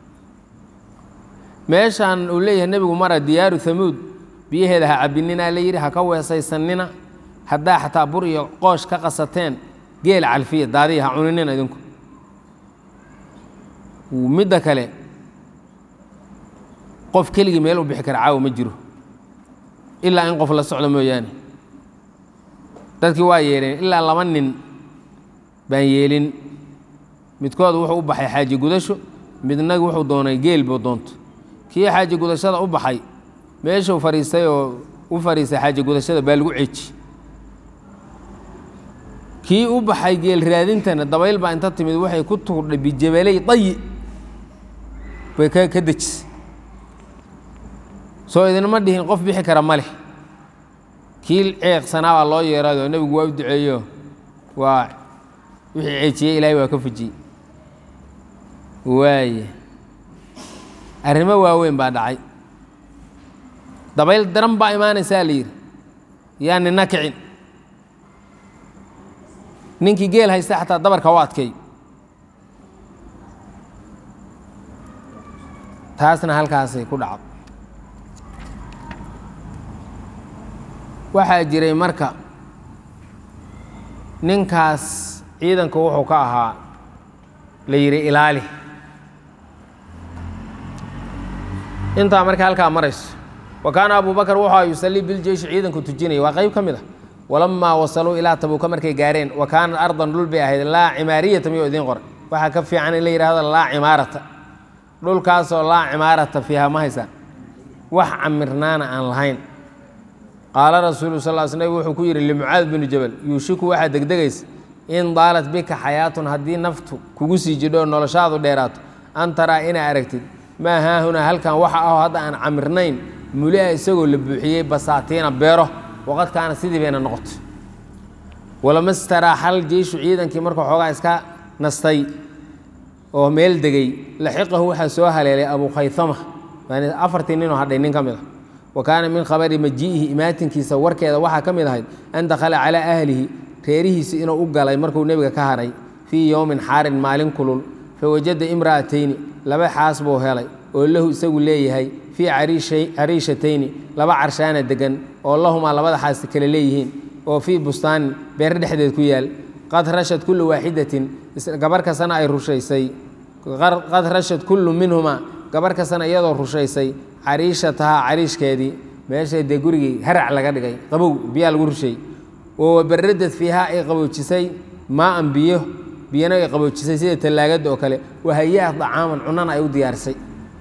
meeshaan uu leeyahay nebigu mara diyaaru hamuud biyaheeda ha cabinina la yidhi ha ka weesaysanina haddaa xataa bur iyo qoosh ka qasateen geel calfiya daadiya ha cuninina idinku midda kale qof keligii meel u bixi kara caawa ma jiro ilaa in qof la socdo mooyaane dadkii waa yeeleen ilaa laba nin baan yeelin midkood wuxuu u baxay xaaji gudasho midna wuxuu doonay geel buu doonto kii xaaji gudashada u baxay meeshuu fadhiistay oo u fadhiistay xaaji gudashada baa lagu ceeji kii u baxay geel raadintana dabayl baa inta timid waxay ku tuurdhay bijabaley dayi bay ka ka dejisay soo idinma dhihin qof bixi kara ma leh kii ceeqsanaa baa loo yeeraayoo nebigu waa u duceeyo waa wixii ceejiyey ilaahay waa ka fujiyey waaye arrimo waaweyn baa dhacay dabayl daran baa imaanaysaa la yidhi yaa nina kicin ninkii geel haysta xataa dabarka u adkeey taasna halkaasay ku dhacdo waxaa jiray marka ninkaas ciidanka wuxuu ka ahaa la yidhi ilaali intaa marka halkaa marayso wa kaana abu bakr wuxua yusallii biljeyshi ciidanku tujinaya waa qayb ka mid a walamaa wasaluu ilaa tabuuka markay gaareen wa kaanat ardan dhul bay ahayd laa cimaariyata miyuu idiin qoray waxaa ka fiican in la yidhahdo laa cimaarata dhulkaasoo laa cimaarata fiiha ma haysaan wax camirnaana aan lahayn qaala rasuulu sal l sl nabig wuxuu ku yidhi limucaad binu jabal yuushiku waxaa degdegaysa in daalat bika xayaatun haddii naftu kugu sii jidho noloshaadu dheeraato an taraa inaa aragtid maa haahunaa halkan waxa aho hadda aan camirnayn mulia isagoo la buuxiyey basaatiina beero waqad kaana sidii bayna noqotay walama staraaxal jeyshu ciidankii marka xoogaa iska nastay oo meel degay laxiqahu waxaa soo haleelay abu khayama afartii ninoo hadhay nin ka mid a wa kaana min khabari majii'ihi imaatinkiisa warkeeda waxaa ka mid ahayd an dakhala calaa ahlihi reerihiisi inuu u galay markuu nebiga ka hadhay fii yowmin xaarin maalin kulul fawajada imra'atayni laba xaas buu helay oo lahu isagu leeyahay fii cariishatayni laba carshaana degan oo lahumaa labada xaas kale leeyihiin oo fii bustaanin beer dhexdeed ku yaal qad rashad kullu waaxidatin gabar kastana ay rushaysay qad rashad kullu minhumaa gabar kastana iyadoo rushaysay cariishatahaa cariishkeedii meeshay dee gurigii harac laga dhigay qabow biyaa lagu rushay oo wabaradad fiihaa ay qaboojisay maaan biyo biyana ay qaboojisay sida tallaagada oo kale wahayaa dacaaman cunana ay u diyaarisay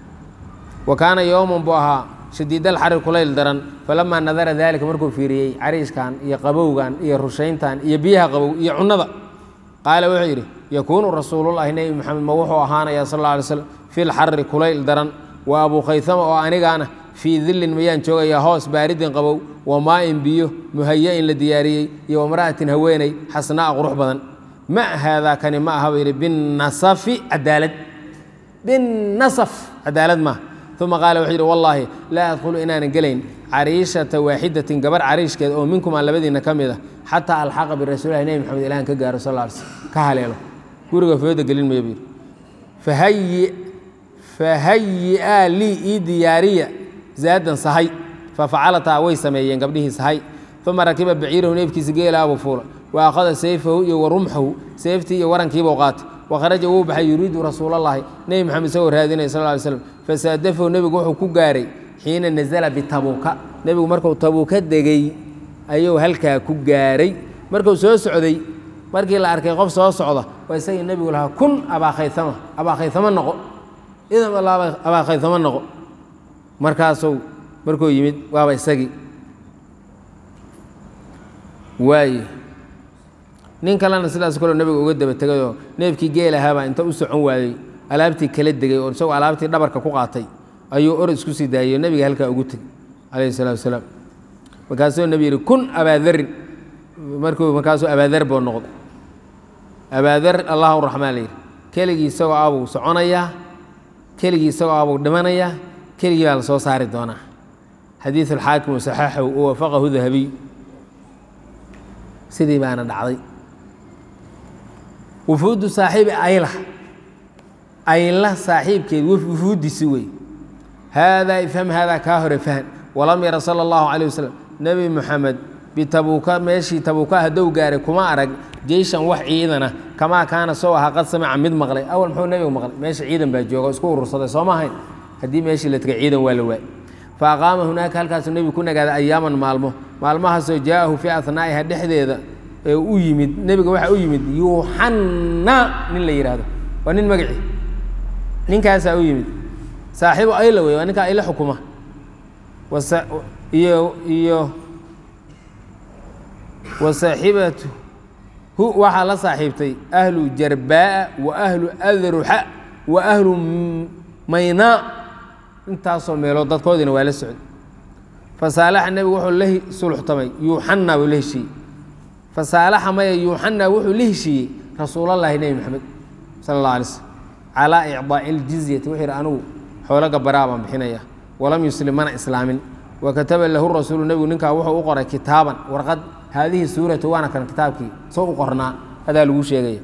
wa kaana yowman buu ahaa shadiidal xarir kulayl daran falamaa nadara daalika markuu fiiriyey cariishkan iyo qabowgan iyo rushayntan iyo biyaha qabow iyo cunnada qaala wuxuu yidhi yakuunu rasuulullahi nebi moxamed ma wuxuu ahaanayaa sal alla alay slam fi lxarri kulayl daran wa abuu khaytama oo anigaana fii dillin mayaan joogayaa hoos baaridin qabow wa maa'in biyo muhaya-in la diyaariyey iyo wamra'atin haweeney xasnaa'a qurux badan ma haadaa kani ma aha buu yidhi binnasafi cadaalad binnasaf cadaalad maaha uma qaala wuxuu yidhi wallaahi laa adkhulu inaanan gelayn cariishata waaxidatin gabar cariishkeed oo minkumaa labadiina ka mid a xataa alxaqa birasuulilahi nebi maxamed ilahan ka gaaro sal ly slm ka haleelo guriga fooda gelin maya buu yidhi fahayi fahayi-aa lii ii diyaariya zaadan sahay fafacalataa way sameeyeen gabdhihii sahay uma rakiba baciirahu neefkiisa geelaabuu fuula wa akhada sayfahu iyo wa rumxahu seeftii iyo warankiibuu qaatay wakharaja wuu baxay yuriidu rasuulallaahi nebi maxamed isagoo raadinaya sal ly slam fasaadafahu nebigu wuxuu ku gaaray xiina nasala bitabuuka nebigu markuu tabuuka degey ayuu halkaa ku gaaray markuu soo socday markii la arkay qof soo socda waa isagii nebigu lahaa kun abaakhaysama abaakhaysamo noqo idan abaakhaysamo noqo markaasuu markuu yimid waaba isagii waaye nin kalena sidaas kaloo nebiga uga daba tegayoo neefkii geel ahaabaa inta u socon waayey alaabtii kala degay oo isagoo alaabtii dhabarka ku qaatay ayuu or isku sii daayey oo nebiga halkaa ugu tegey calayhi salatu wasalaam markaasuu nebi yidhi kun abaadarin markuu markaasuu abaadar buu noqday abaadar allahu raxmaan layidhi keligii isagoo abuu soconayaa keligii isagoo abuu dhimanayaa keligii baa la soo saari doonaa xadiidu alxaakim wasaxaaxahu wa wafaqahu dahabiy sidii baana dhacday wufuudu saaxiibi ayla ayla saaxiibkeed wufuudiisi wey haadaa ifham haadaa kaa hore fahan walam yara sala allahu calay wasalam nebi moxamed bitabuuka meeshii tabuuka haddou gaaray kuma arag jeyshan wax ciidana kamaa kaana soo ahaa qad samica mid maqlay awal muxuu nebigu maqlay meesha ciidan baa jooga isku urursaday soo ma ahayn haddii meeshii la tegay ciidan waa la waay fa aqaama hunaaka halkaasuu nebigu ku nagaaday ayaaman maalmo maalmahaasoo jaa'ahu fii ahnaa'iha dhexdeeda ee u yimid nebiga waxaa u yimid yuuxanna nin la yidhaahdo waa nin magacii ninkaasaa u yimid saaxiibu ayla wey waa ninkaa ayla xukuma wasa iyo iyo wa saaxibatu hu waxaa la saaxiibtay ahlu jarbaa'a wa ahlu adruxa wa ahlu maynaa intaasoo meelood dadkoodiina waa la socday fasaalaxa nebigu wuxuu la sulxtamay yuuxanna buu la heshiiyey fasaalaxa maya yuuxanna wuxuu la heshiiyey rasuulallaahi nebi maxamed sala allah alay slm calaa icdaa'i iljizyati wuxuu yidhi anigu xoolo gabaraa baan bixinaya walam yuslim mana islaamin wa kataba lahu rasuulu nebigu ninkaa wuxuu u qoray kitaaban warqad haadihi suuratu waana kan kitaabkii soo u qornaa adaa lagu sheegaya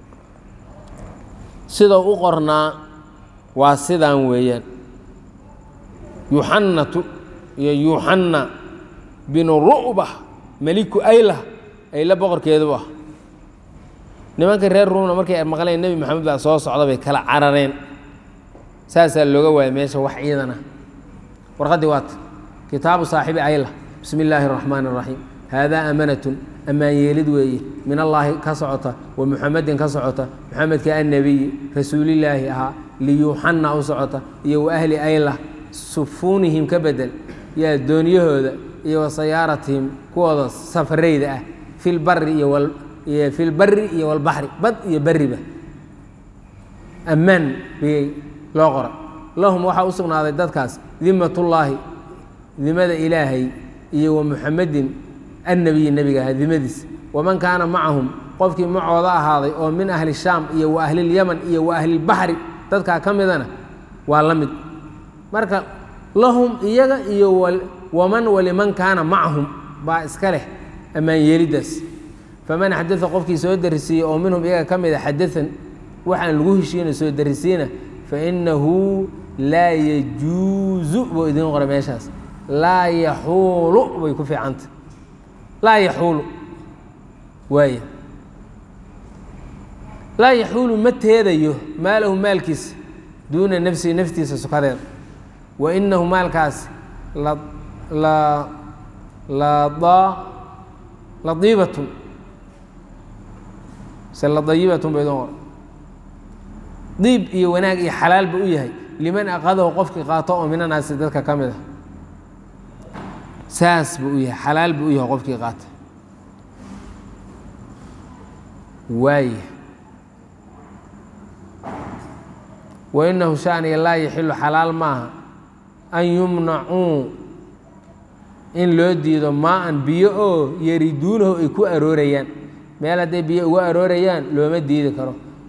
sidoo u qornaa waa sidaan weeyaan yuxannatu iyo yuuxanna binu ru'ba meliku ayla ayla boqorkeedu ah nimanka reer ruumna markay maqleen nebi maxamed baa soo socda bay kala carareen saasaa looga waayay meesha wax ciidan ah warqaddii waata kitaabu saaxibi ayla bismi illaahi araxmaani araxiim haadaa amanatun ammaan yeelid weeye min allaahi ka socota wa muxamedin ka socota muxamedka annebiyi rasuulillaahi ahaa liyuuxanna u socota iyo wa ahli ayla sufuunihim ka bedel yaa dooniyahooda iyo wa sayaaratihim kuwooda safarayda ah filbari iyo iyo filbari iyo walbaxri bad iyo beriba ammaan biyay loo qoray lahum waxaa u sugnaaday dadkaas dimatullaahi dimada ilaahay iyo wa muxamedin annebiyi nebiga ahaa dimadiis waman kaana macahum qofkii macooda ahaaday oo min ahli shaam iyo wa ahlilyaman iyo wa ahlilbaxri dadkaa ka midana waa la mid marka lahum iyaga iyo waman waliman kaana macahum baa iska leh ammaan yeeliddaas faman xadaa qofkii soo darisiiyey oo minhum iyaga ka mida xadaan waxaan lagu heshiina soo darisiina fainahu laa yajuuzu buu idiin qoray meeshaas laa yaxuulu bay ku fiicanta laa yaxuulu waaya laa yaxuulu ma teedayo maalahu maalkiisa duuna nafsihi naftiisa sukadeeda wa inahu maalkaas la la lada ladiibatun se ladayibatun ba idin qora diib iyo wanaag iyo xalaal ba u yahay liman aqadahu qofkii qaato oo minanaasi dadka ka mid a saas buu u yahay xalaal buu u yahay qofkii qaata waaya wa inahu shaaniya laa yaxilu xalaal maaha an yumnacuu in loo diido maa-an biyo oo yariduunahu ay ku aroorayaan meel hadday biyo uga aroorayaan looma diidi karo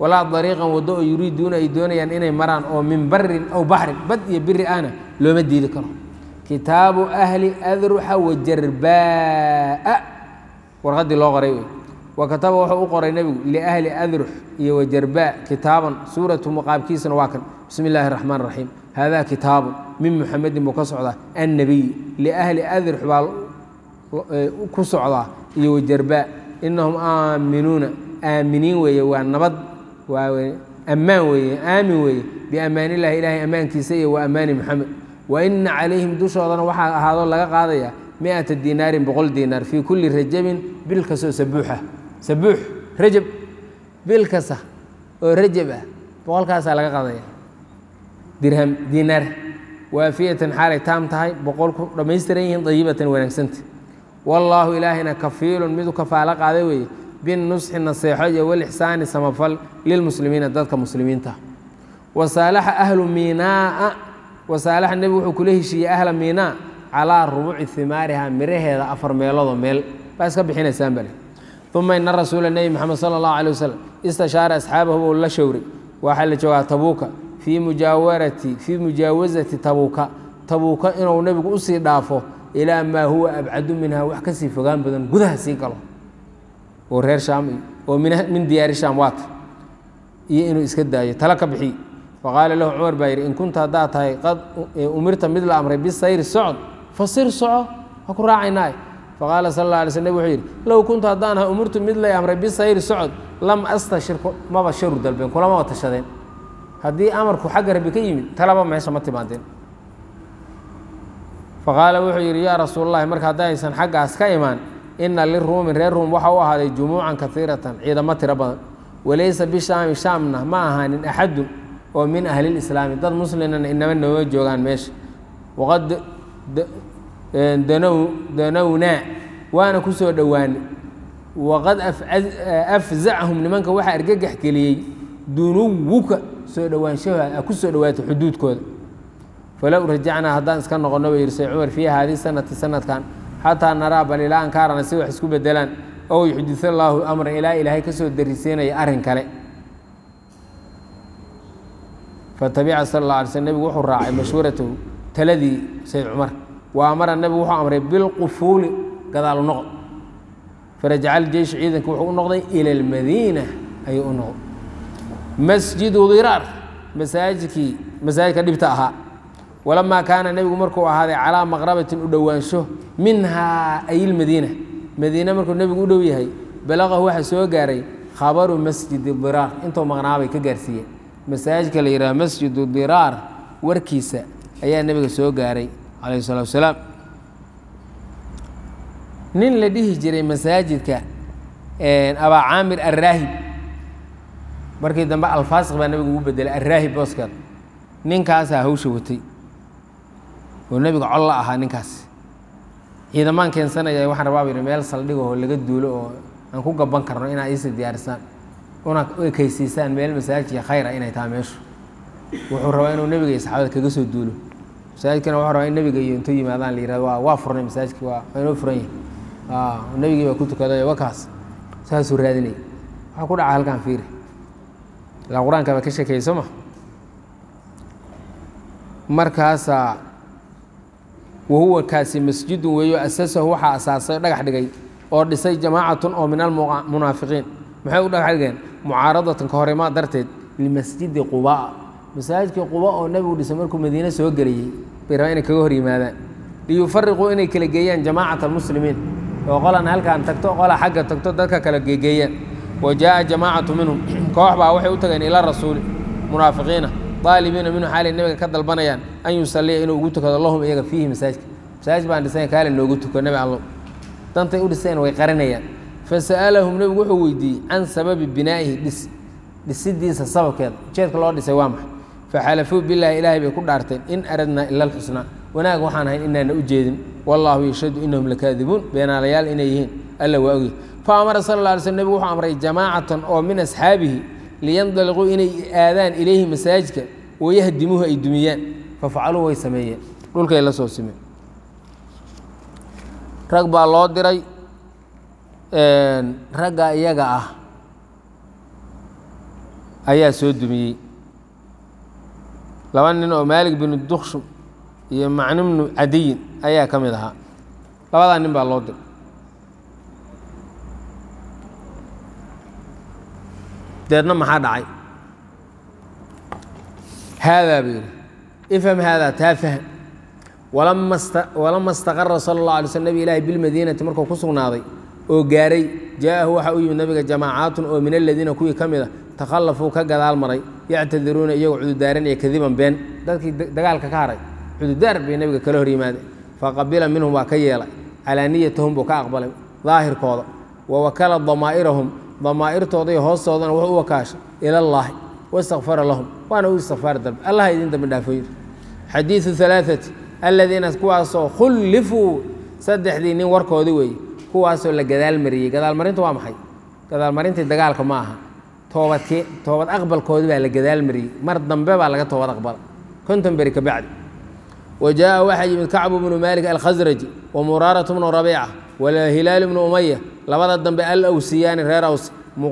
walaa dariiqan waddo oo yuriiduuna ay doonayaan inay maraan oo min barin aw baxrin bad iyo biri ahna looma diidi karo kitaabu ahli adruxa wajarbaa warqaddii loo qoray wey wa kataba wuxuu u qoray nebigu liahli adrux iyo wajarbaa kitaaban suuratu muqaabkiisana waa kan bismi illaahi raxmaan raxiim haadaa kitaabun min muxamedin buu ka socdaa annabiy liahli adrux baa ku socdaa iyo wajarbaa inahum aaminuuna aaminiin weeye waa nabad waa ammaan weeye aamin weeye biammaan illahi ilaahay ammaankiisa iyo wa ammaani moxamed wa ina calayhim dushoodana waxaa ahaadoo laga qaadayaa miata dinaarin boqol diinaar fii kulli rajabin bil kastoo sabuuxa sabuux rajab bil kasta oo rajab ah boqolkaasaa laga qaadaya dirham diinaar waafiyatan xaalay taam tahay boqolku dhammaystiran yihiin dayibatan wanaagsanta wallaahu ilaahina kafiilun midu kafaalo qaaday weeye binusxi naseexo iyo walixsaani samafal lilmuslimiina dadka muslimiinta wasaalaxa ahlu miinaa'a wasaalaxa nebigu wuxuu kula heshiiyey ahla miinaa calaa rubuuci himaariha miraheeda afar meeloodoo meel baa iska bixinaysaan bale uma ina rasuula nebi moxamed sala allahu alay wasalam istashaara asxaabahu buu la showray waxaa la joogaa tabuuka fii mujaawarati fii mujaawasati tabuuka tabuuka inuu nebigu usii dhaafo ilaa maa huwa abcadu minha wax kasii fogaan badan gudaha sii galo oo reer shaam iyo oo min diyaari shaam waata iyo inuu iska daayo tala ka bixiy faqaala lahu cumar baa yidhi in kunta haddaad tahay qad umirta mid la amray bisayri socod fasir soco ha ku raacaynaaye faqaala sal alla alay sl nabig wuxuu yidhi low kuntu haddaan ahay umirtu mid lay amray bisayri socod lam astashir maba sharu dalbeen kulamaba tashadeen haddii amarku xagga rabbi ka yimid talaba meesha ma timaadeen faqaala wuxuu yidhi yaa rasuulalahi marka haddaysan xaggaas ka imaan ina liruumin reer ruum waxa u ahaaday jumuucan kaiiratan ciidamo tiro badan walaysa bishaami shaamna ma ahaanin axadun oo min ahlilislaami dad muslimana inama nooma joogaan meesha waqad danownaa waana ku soo dhowaanay waqad afzacahum nimanka waxaa argagax geliyey dunuwuka soo dhowaanshaha ku soo dhowaatay xuduudkooda falow rajacnaa haddaan iska noqonno ba yidhi say cumar fii haadii sanati sanadkan xataa naraa bal ilaa an kaarana si wax isku bedelaan ow yuxdis allaahu amran ilaa ilaahay ka soo darisiinaya arrin kale fatabica sal alla alay sl nebigu wuxuu raacay mashhuuratahu taladii sayd cumar wa amara nebigu wuxuu amray bilqufuuli gadaalu noqod farajacal jeysh ciidanka wuxuu u noqday ila almadiina ayuu u noqday masjidu diraar masaajidkii masaajidka dhibta ahaa walamaa kaana nebigu markuu ahaaday calaa maqrabatin u dhowaansho minhaa ay ilmadiina madiine markuu nebigu u dhow yahay balaqahu waxaa soo gaaray khabaru masjidi diraar intuu maqnaabay ka gaarsiiyeen masaajidka la yidhaha masjidu diraar warkiisa ayaa nebiga soo gaaray calayhi salatu wasalaam nin la dhihi jiray masaajidka abaa caamir arraahib markii dambe alfaasiq baa nebigu ugu bedelay arraahib booskeed ninkaasaa hawsha watay oo nebiga col la ahaa ninkaas ciidamaan keensanaya waxaan rabaa yidhi meel saldhigahoo laga duulo oo aan ku gaban karno inaad iisii diyaarisaan una ekeysiisaan meel masaajidka khayr ah inay tahay meeshu wuxuu rabaa inuu nebiga iyo saxaabada kaga soo duulo masaajidkana wuxuu rabaa in nebiga iyo intuu yimaadaan la yihahdo waa waa furnay masaajidki waa waa inoo furan yahay nebigii baa ku tukaday wakaas saasuu raadinaya waxaa ku dhaca halkan fiiri ilaa qur-aanka baa ka sheekeeyey soo ma markaasaa wahuwa kaasi masjidun weeyo asasahu waxaa asaasay dhagax dhigay oo dhisay jamaacatun oo min almunaafiqiin maxay u dhagax dhigeen mucaaradatan ka horimaa darteed limasjidi qubaa masaajidkii quba oo nebigu dhisay markuu madiine soo geliyey bay rabaa inay kaga hor yimaadaan liyufariquu inay kala geeyaan jamaacat almuslimiin oo qolan halkaan tagto qola xagga tagto dadka kala geegeeyaan wa jaa'a jamaacatu minhum koox baa waxay u tageen ila rasuuli munaafiqiina aalibiina minhu xaalay nebiga ka dalbanayaan an yusalliya inuu ugu tukado lahum iyaga fiihi masaajidka masaajid baan dhisay kaale noogu tuko nebi allo dantay u dhiseen way qarinayaan fasa'alahum nebigu wuxuu weydiiyey can sababi binaa'ihi dhis dhisidiisa sababkeeda ujeedka loo dhisay waa maxay faxalafuu bilaahi ilaahay bay ku dhaarteen in aradnaa ila alxusnaa wanaag waxaan ahayn inaana u jeedin wallaahu yashhadu inahum lakaadibuun beenaalayaal inay yihiin alla waa ogyahy fa amara sal alla alay slm nebigu wuxuu amray jamaacatan oo min asxaabihi liyandaliquu inay aadaan ilayhi masaajidka wayahdimuuhu ay dumiyaan fafacaluu way sameeyeen dhulkay la soo simeen rag baa loo diray ragga iyaga ah ayaa soo dumiyey laba nin oo maalik binu dukshum iyo macnu bnu cadiyin ayaa ka mid ahaa labadaa nin baa loo diray deedna maxaa dhacay haadaa buu yidhi ifham haadaa taa fahm walama sta walama istaqara sala اllah alay slm nebi ilaahi bilmadiinati markuu ku sugnaaday oo gaaray jaaءahu waxaa u yimid nabiga jamaacaatun oo min aladiina kuwii ka mid a takhallafuu ka gadaal maray yactadiruuna iyagoo cududaaranaya kadiban been dadkii dagaalka ka haray cududaar bay nebiga kala hor yimaadeen faqabila minhum waa ka yeelay calaa niyatahum buu ka aqbalay daahirkooda wa wakala damaa'irahum damaa'irtooda iyo hoostoodana wuxuu u wakaashay ila allaahi wastakfara lahum waana u istikfaar dalbe allah idin dambi dhaafo yiri xadiidu alaaati aladiina kuwaasoo khullifuu saddexdii nin warkoodi weeye kuwaasoo la gadaalmariyey gadaalmarinta waa maxay gadaalmarintii dagaalka ma aha toobadkii toobad aqbalkoodi baa la gadaalmariyey mar dambe baa laga toobad aqbala konton beri ka bacdi wa jaaءa waxaa yimid kacbu bnu maalik alkhasraji wa muraaratu bnu rabiica walhilaal bnu umaya labada dambe alawsiyaani reer aws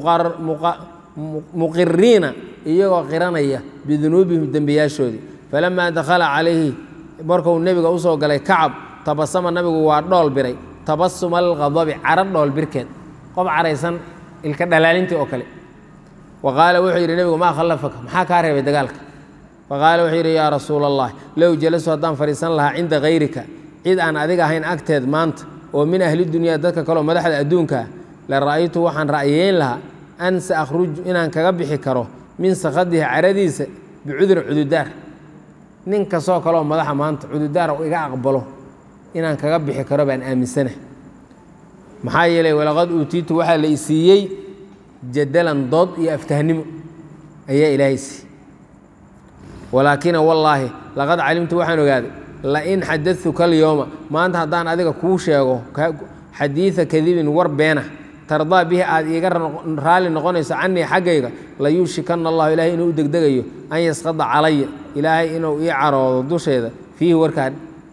muqiriina iyagoo qiranaya bidunuubihim dembiyaashoodii falamaa dakhala calayhi markuu nebiga usoo galay kacab tabasama nabigu waa dhool biray tabasuma alqadabi caro dhool birkeed qof caraysan ilka dhalaalintii oo kale wa qaala wuxuu yidhi nebigu maa khallafaka maxaa kaa reebay dagaalka faqaala wuxuu yidhi yaa rasuula allah low jalasu haddaan fadhiisan lahaa cinda kayrika cid aan adiga ahayn agteed maanta oo min ahli dunyaa dadka kaleo madaxda adduunkaa la ra'aytu waxaan ra'yeyn lahaa an sa akhruju inaan kaga bixi karo min sakhadihi caradiisa bicudurin cududaar nin kastoo kaleoo madaxa maanta cududaar u iga aqbalo inaan kaga bixi karo baan aaminsana maxaa yeelay walaqad uutiitu waxaa la isiiyey jadalan dood iyo aftahnimo ayaa ilaahay siiyey walaakina wallaahi laqad calimtu waxaan ogaaday lain xadatuka alyooma maanta haddaan adiga kuu sheego xadiida kadibin war beena tardaa bihi aad iiga raalli noqonayso canii xaggayga la yuushikana allahu ilahay inuu u degdegayo an yasqada calaya ilaahay inuu ii caroodo dusheeda fiihi warkaan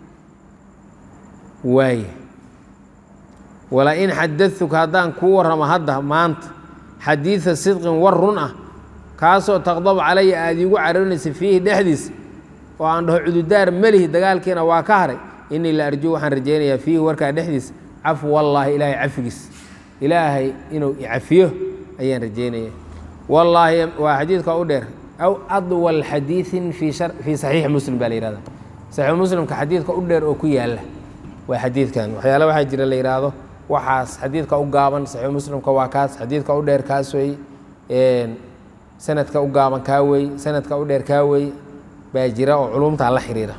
waay walain xadatuka haddaan kuu warramo hadda maanta xadiida sidqin war run ah kaasoo taqdabu calaya aada iigu caroonaysa fiihi dhexdiisa oo aan dhaho cududaar melihi dagaalkiina waa ka haray inii la arjuu waxaan rajaynayaa fiihi warkaa dhexdiisa cafu wallaahi ilaahay cafigiis ilaahay inuu icafiyo ayaan rajaynaya wallaahi waa xadiidka u dheer aw adwal xadiiin fii saxiixi muslim baa la yihahda saxiixu muslimka xadiidka u dheer oo ku yaala waa xadiidkan waxyaale waxaa jira la yidhaahdo waxaas xadiidka u gaaban saxiixu muslimka waa kaas xadiidka u dheer kaas wey sanadka u gaaban kaa wey sanadka u dheer kaa wey baa jira oo culumtaa la xiriira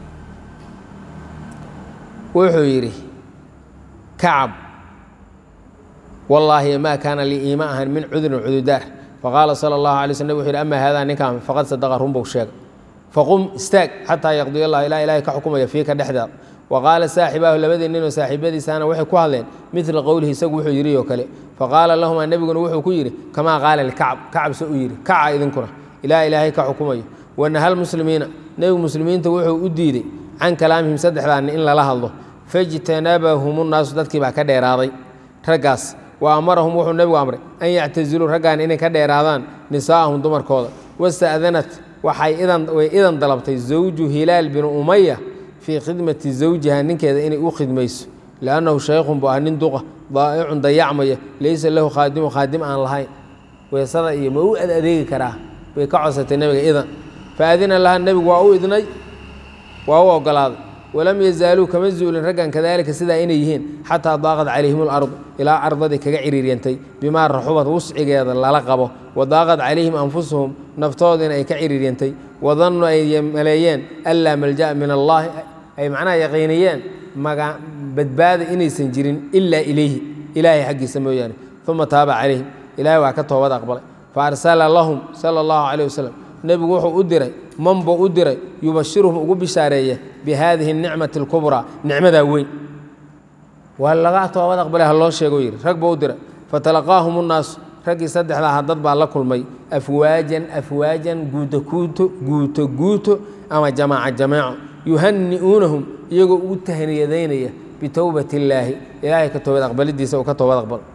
wuxuu yidhi kacab wallaahi maa kaana lii iima ahan min cudurin cududaar faqaala sala allahu alay slm wuxu yhi ama haadaa ninkaan faqad sadaqa runbuu sheegay faqum istaag xataa yaqdiy allah ilaa ilahay ka xukumaya fiika dhexdaada wa qaala saaxibaahu labadii ninoo saaxiibadiisaana waxay ku hadleen midla qowlihi isagu wuxuu yidhi oo kale faqaala lahumaa nebiguna wuxuu ku yidhi kamaa qaala likacab kacab se u yidhi kaca idinkuna ilaa ilaahay ka xukumayo wanahal muslimiina nebigu muslimiinta wuxuu u diiday can kalaamihim saddexdaa nin in lala hadlo fajtanabahum nnaasu dadkii baa ka dheeraaday raggaas wa amarahum wuxuu nebigu amray an yactaziluu raggaan inay ka dheeraadaan nisaa'ahum dumarkooda wasta'danat waxay way idan dalabtay zawju hilaal binu umaya fii khidmati zawjiha ninkeeda inay u khidmayso liannahu shaykhun buu ah nin duqa daa'icun dayacmaya laysa lahu khaadimu khaadim aan lahayn weesada iyo ma u ad adeegi karaa way ka codsatay nebiga idan faadina laha nebigu waa u idnay waa u ogolaaday walam yazaaluu kama zuulin raggan kadaalika sidaa inay yihiin xataa daaqad calayhim alardu ilaa ardadii kaga ciriiryantay bimaa raxubad wuscigeeda lala qabo wa daaqad calayhim anfusuhum naftoodiina ay ka ciriiryantay wadannu ay maleeyeen anlaa malja'a min allaahi ay macnaha yaqiiniyeen maga badbaada inaysan jirin ilaa ilayhi ilaahay xaggiisa mooyaane uma taaba calayhim ilaahay waa ka toobad aqbalay fa arsala lahum sala allahu calayh wasalam nebigu wuxuu u diray man buu u diray yubashiruhum ugu bishaareeya bi haadihi nicmati alkubraa nicmadaa weyn waa laga toobad aqbalay ha loo sheego yidhi rag buu u diray fatalaqaahum unnaasu raggii saddexda aha dad baa la kulmay afwaajan afwaajan guuto guuto guuto guuto ama jamaaca jamaaco yuhani'uunahum iyagoo ugu tahniyadaynaya bitowbati illaahi ilaahay ka toobad aqbalidiisa uu ka toobad aqbal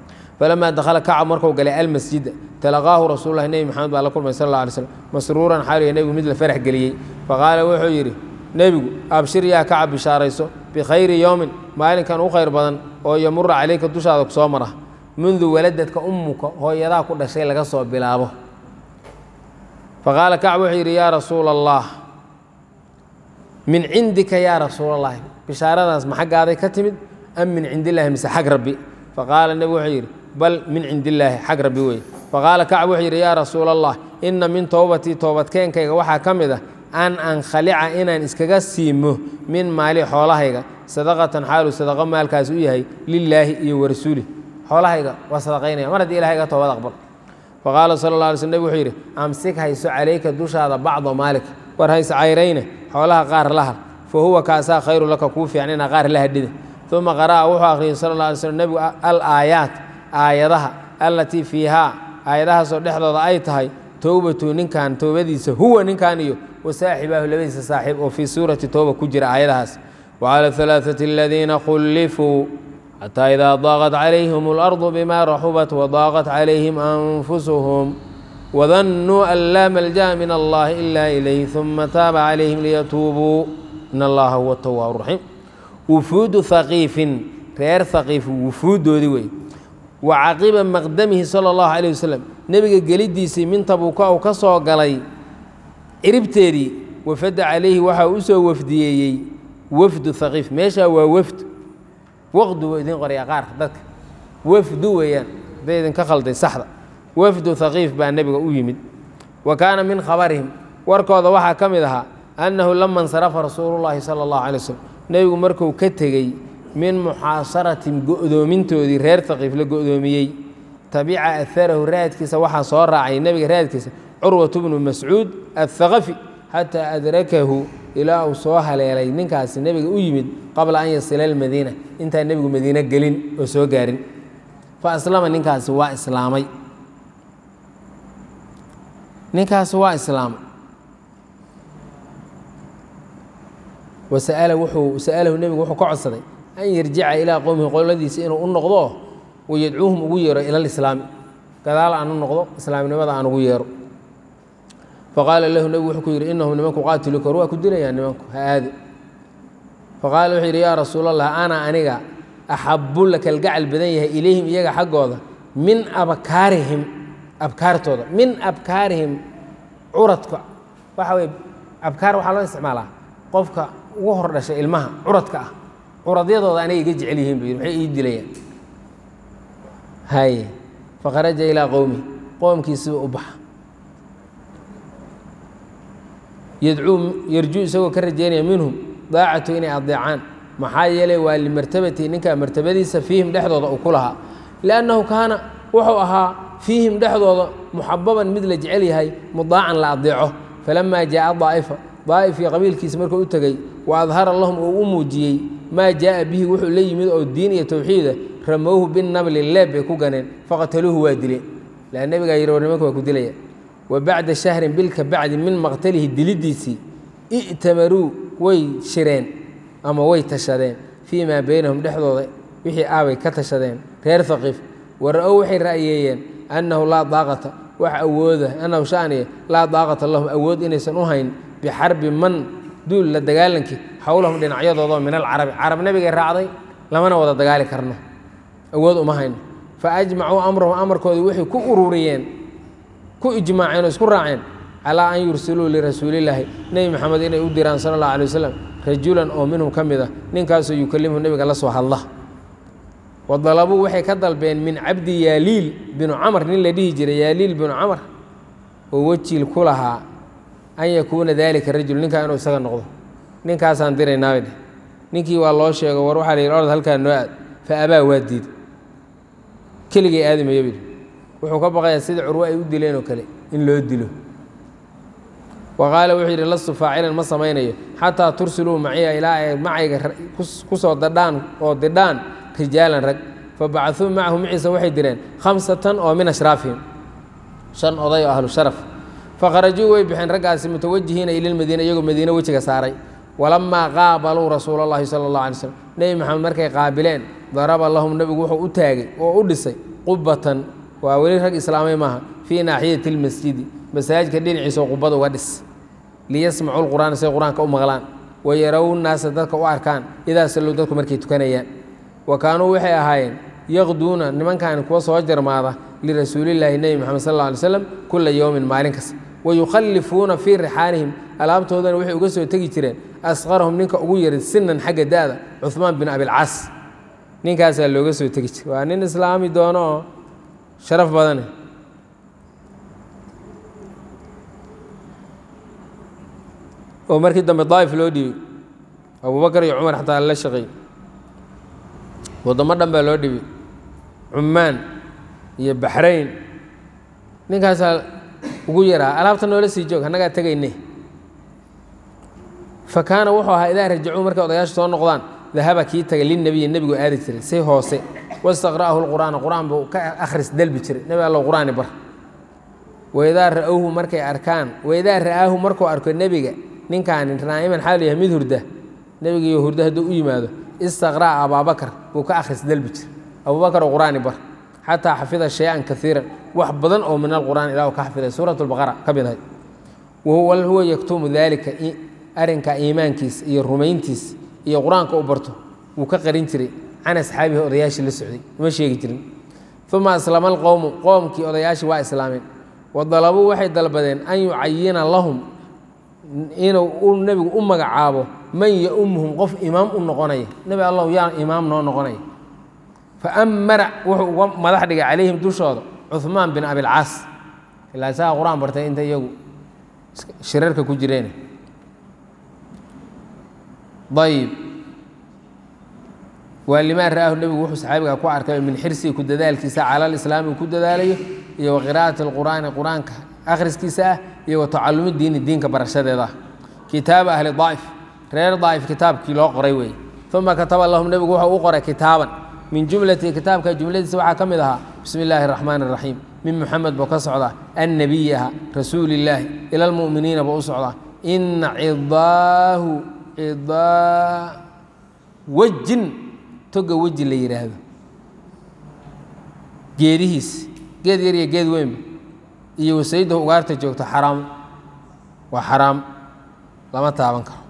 falamaa dakhala kacab markuu galay almasjida talaqaahu rasuululahi nebi maxamed baa la kulmay sal alla alay slam masruuran xaaliya nebigu mid la farax geliyey faqaala wuxuu yidhi nebigu abshir yaa kacab bishaarayso bikhayri yowmin maalinkan u khayr badan oo yamura calayka dushaada kusoo mara mundu waladadka ummuka hooyadaa ku dhashay laga soo bilaabo faqaala kacb wuxuu yidhi yaa rasuula allah min cindika yaa rasuula allahi bishaaradaas ma xaggaaday ka timid am min cindillahi mise xag rabbi faqaala nebigu wuxuu yidhi bal min cindillaahi xag rabbi weye faqaala kacb wuxuu yidhi yaa rasuula allah inna min towbatii toobadkeenkayga waxaa ka mid ah an ankhalica inaan iskaga siimo min maali xoolahayga sadaqatan xaalu sadaqo maalkaas u yahay lilaahi iyo warasuulih xoolahayga waa sadaqaynaya mar haddii ilahay ga toobad aqbal faqaala sala alla alay sl nebig wuxuu yidhi amsik hayso calayka dushaada bacda maalik war hayse cayrayne xoolaha qaar la har fa huwa kaasaa khayru laka kuu fiican inaa qaar la hadhida uma qara'a wuxuu akhriyey sala alla alay slm nebigu al aayaat aayadaha allatii fiihaa aayadahaasoo dhexdooda ay tahay towbatu ninkan toobadiisa huwa ninkan iyo wasaaxibaahu labadiisa saaxiib oo fii suurati towba ku jira aayadahaas wacala alaaثati aladiina khullifuu xataa idaa daaqat calayhim اlardu bima raxubat wadaaqat calayhim anfusuhum wadannuu an laa malja'a min allahi ila ilayh uma taaba calayhim liyatuubuu in allaha huwa tawaabu raxiim wufuudu haqiifin reer haqiif wufuuddoodii wey wa caqiba maqdamihi sala allahu calayh wasalam nebiga geliddiisii min tabuuka uu ka soo galay ciribteedii wafada calayhi waxaa u soo wafdiyeeyey wafdu haqiif meeshaa waa wafd waqdu waa idin qoraya qaar dadka wafdu weeyaan hadday idinka khalday saxda wafdu haqiif baa nebiga u yimid wa kaana min khabarihim warkooda waxaa ka mid ahaa annahu lama insarafa rasuulullaahi sala allahu calay waslm nebigu markuu ka tegey min muxaasaratin go'doomintoodii reer haqiif la go'doomiyey tabica aharahu raadkiisa waxaa soo raacay nebiga raadkiisa curwatu bnu mascuud athaqafi xataa adrakahu ilaa uu soo haleelay ninkaasi nebiga u yimid qabla an yasila almadiina intaan nebigu madiine gelin oo soo gaarin fa aslama ninkaasi waa islaamay ninkaasi waa islaamay wasa'ala wuxuu sa'alahu nebigu wuxuu ka codsaday an yarjica ilaa qowmihi qoladiisa inuu u noqdo wayadcuuhum ugu yeero ila lislaami gadaal aan u noqdo islaamnimada aan ugu yeero faqaala lahu nebigu wuxuu ku yidhi innahum nimanku qaatiluka war waa ku dilayaan nimanku ha aadi faqaala wuxuu yidhi yaa rasuulallah ana aniga axabu la kalgacal badan yahay ilayhim iyaga xaggooda min abkaarihim abkaartooda min abkaarihim curadka waxa weye abkaar waxaa loo isticmaalaa qofka ugu hor dhashay ilmaha curadka ah curadyadooda anay iga jecel yihiin buu yidhi maxay ii dilayaan haye faqaraja ilaa qowmi qoomkiisiba u baxa yadcuu yarjuu isagoo ka rajeynaya minhum daacatu inay adeecaan maxaa yeelay waa limartabati ninkaa martabadiisa fiihim dhexdooda uu ku lahaa liannahu kaana wuxuu ahaa fiihim dhexdooda muxababan mid la jecel yahay mudaacan la adeeco falamaa jaaa daa'ifa daa'ifii qabiilkiisa markuu u tegey wa adhara lahum uu u muujiyey maa jaa'a bihi wuxuu la yimid oo diin iyo towxiida ramowhu binabli leeb bay ku ganeen faqataluuhu waa dileen laa nebigaa yidhi war nimanka waa ku dilaya wa bacda shahrin bil ka bacdi min maqtalihi diliddiisii i'tamaruu way shireen ama way tashadeen fii maa beynahum dhexdooda wixii aabay ka tashadeen reer haqiif wara-ow waxay ra'yeeyeen annahu laa daaqata wax awooda annahu shaniya laa daaqata lahum awood inaysan u hayn bixarbi man duul la dagaalankii xowlahum dhinacyadoodaoo min alcarabi carab nebigay raacday lamana wada dagaali karno awood uma hayno fa ajmacuu amrahum amarkoodii waxay ku ururiyeen ku ijmaaceen oo isku raaceen calaa an yursiluu lirasuulillaahi nebi maxamed inay u diraan sala allahu alay wasalam rajulan oo minhum ka mid ah ninkaasoo yukallimhu nebiga la soo hadla wa dalabuu waxay ka dalbeen min cabdi yaaliil binu camar nin la dhihi jiray yaaliil binu camar oo wejiil ku lahaa an yakuuna daalika rajul ninkaa inuu isaga noqdo ninkaasaan diraynaabay dheh ninkii waa loo sheego war waxaa la yidhi orod halkaa noo aad fa abaa waa diid keligay aadamaya bidhi wuxuu ka baqayaa sida curwo ay u dileen oo kale in loo dilo wa qaala wuxuu yidhi lastu faacilan ma samaynayo xataa tursiluu maciya ilaa ay macayga ku soo dadhaan oo didhaan rijaalan rag fa bacaduu macahu maciisa waxay direen khamsatan oo min ashraafihim shan oday oo ahlu sharaf fakharajuu way bixeen raggaasi mutawajihiina ilalmadiina iyagoo madiine wejiga saaray walamaa qaabaluu rasuula اllahi sala اllah alay slm nebi maxamed markay qaabileen daraba lahum nebigu wuxuu u taagay oo u dhisay qubatan waa weli rag islaamay maaha fii naaxiyati lmasjidi masaajidka dhinaciisa oo qubada uga dhis liyasmacu lqur'aana say qur-aanka u maqlaan wayarow naasa dadka u arkaan idaa sallow dadku markay tukanayaan wa kaanuu waxay ahaayeen yaqduuna nimankaani kuwa soo jarmaada lirasuulillaahi nebi moxamed sal alla alay slam kula yowmin maalin kasta wayukhallifuuna fii rixaalihim alaabtoodana waxay uga soo tegi jireen asqarahum ninka ugu yaray sinan xagga da'da cuhmaan bin abilcaas ninkaasaa looga soo tegi jiray waa nin islaami doono oo sharaf badane oo markii dambe daa'if loo dhiibay abubakar iyo cumar xataa la shaqeey waddamo dhan baa loo dhibay cumaan iyo baxrayn ninkaasaa ugu yaraa alaabta noola sii joog annagaa tegayne fa kaana wuxuu ahaa idaa rajacuu markay odayaasha soo noqdaan dahaba kii taga lilnebiyi nebigu aadi jiray si hoose wastaqra'ahu lqur'aana qur'aan buu ka akhris dalbi jiray nebi allow qur'aani bar waidaa ra'awhu markay arkaan waidaa ra'aahu markuu arko nebiga ninkaani naa'iman xaal yahay mid hurda nebigiiyo hurda hadduu u yimaado istaqra'a abaabakar buu ka akhris dalbi jiray abubakar oo qur'aani bar xataa xafida shay-an kaiiran wax badan oo min alqur'aan ilah ka xafiday suurat lbaqara ka mid ahay wahuwa huwa yaktumu daalika arrinka iimaankiisa iyo rumayntiisa iyo qur-aanka u barto wuu ka qarin jiray can asxaabihi odayaashii la socday uma sheegi jirin uma aslama alqowmu qoomkii odayaashii waa islaameen wa dalabuu waxay dalbadeen an yucayina lahum inuu u nebigu u magacaabo man yaumuhum qof imaam u noqonaya nebi allahu yaa imaam noo noqonaya faamara wuxuu uga madax dhigay calayhim dushooda cuhmaan bin abilcaas ilaa isagaa qur-aan bartay inta iyagu shirarka ku jireen ayib waa limaa ra'aahu nebigu wuxuu saxaabiga ku arkay min xirsihi ku dadaalkiisa cala alislaami uu ku dadaalayo iyo wa qiraa'ati alqur'aani qur-aanka akhriskiisa ah iyo wa tacalumi diini diinka barashadeeda ah kitaaba ahli daa'if reer daa'if kitaabkii loo qoray weeye uma kataba lahum nebigu wuxuu u qoray kitaaban min jumlati kitaabka jumladiisa waxaa ka mid ahaa bismi illaahi araxmaani araxiim min muxamed buu ka socdaa annabiyi aha rasuulillaahi ila almu'miniina buu u socdaa ina cidaahu cidaa wejin toga weji la yidhaahdo geedihiis geed yar iyo geed weynba iyo wasaydahu ugaarta joogto xaraam waa xaraam lama taaban karo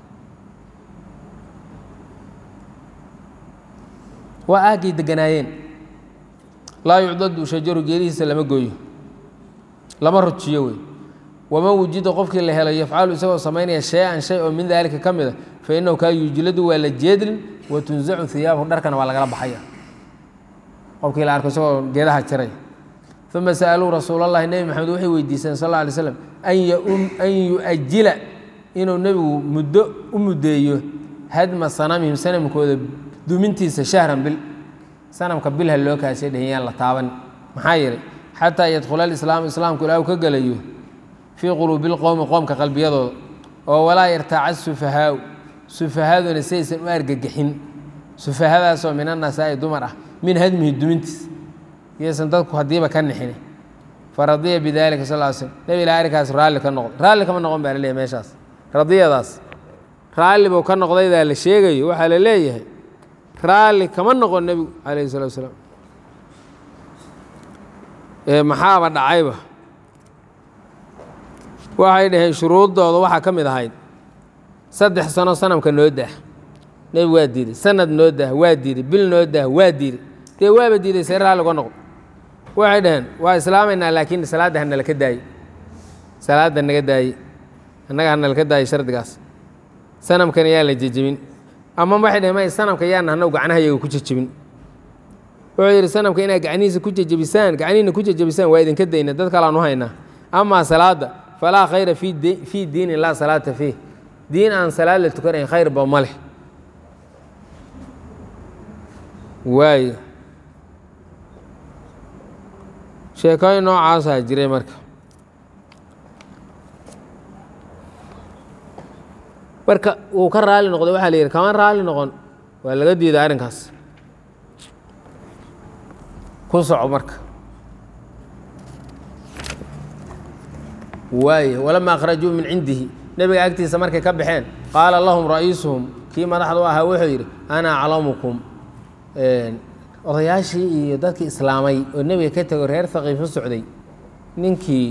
waa aaggay deganaayeen laa yucdadu shajaru geedihiisa lama gooyo lama rujiyo wey waman wujida qofkii la helo yafcalu isagoo samaynaya shay-an shay oo min daalika ka mid a fa innahu kaa yujladu waa la jeedlin wa tunsacu hiyaabahu dharkana waa lagala baxaya qofkii la arko isagoo geedaha jiray uma sa'aluu rasuulallahi nebi maxamed waxay weydiiseen sal alla alay slam an yu-ajila inuu nebigu muddo u muddeeyo hadma sanamihim sanamkooda dumintiisa shahran bil sanamka bilha loo kaashay dhehiyaan la taaban maxaa yeelay xataa yadkhula alislaamu islaamku ilaahu ka gelayo fii quluubi lqowmi qoomka qalbiyadooda oo walaa yartaaca sufahaau sufahaduna saysan u argagixin sufahadaasoo min annasaa'i dumar ah min hadmihi dumintiis iyaysan dadku haddiiba ka nixini faradiya bidalika sal l slm nebi ilaa arrinkaas raalli ka noqday raalli kama noqon baa la leeyahy meeshaas radiyadaas raalli buu ka noqdaydaa la sheegayo waxaa la leeyahay raalli kama noqon nebigu calayhi salatu wasalaam ee maxaaba dhacayba waxay dhaheen shuruuddooda waxaa ka mid ahayd saddex sano sanamka noo dah nebigu waa diiday sanad noo dah waa diiday bil noo dah waa diiday dee waaba diiday see raalli uga noqdo waxay dhaheen waa islaamaynaa laakiin salaadda hanala ka daayey salaadda naga daayey annaga hanala ka daayey shardigaas sanamkana yaa la jejebin ama waxay dhaheen may sanamka yaana hanaw gacnahayaga ku jejebin wuxuu yidhi sanamka inaad gacnihiisa ku jejebisaan gacnihiina ku jejebisaan waa idinka dayna dad kalean u haynaa amaa salaadda falaa khayra fii diinin laa salaata fiih diin aan salaad la tukanayn khayrba ma leh waayo sheekooyin noocaasaa jiray marka marka uu ka raali noqday waxaa la yidhi kama raali noqon waa laga diiday arrinkaas ku soco marka waay walama akhrajuu min cindihi nebiga agtiisa markay ka baxeen qaala lahum ra'iisuhum kii madaxda u ahaa wuxuu yidhi ana aclamukum odayaashii iyo dadkii islaamay oo nebiga ka tego reer haqiif u socday ninkii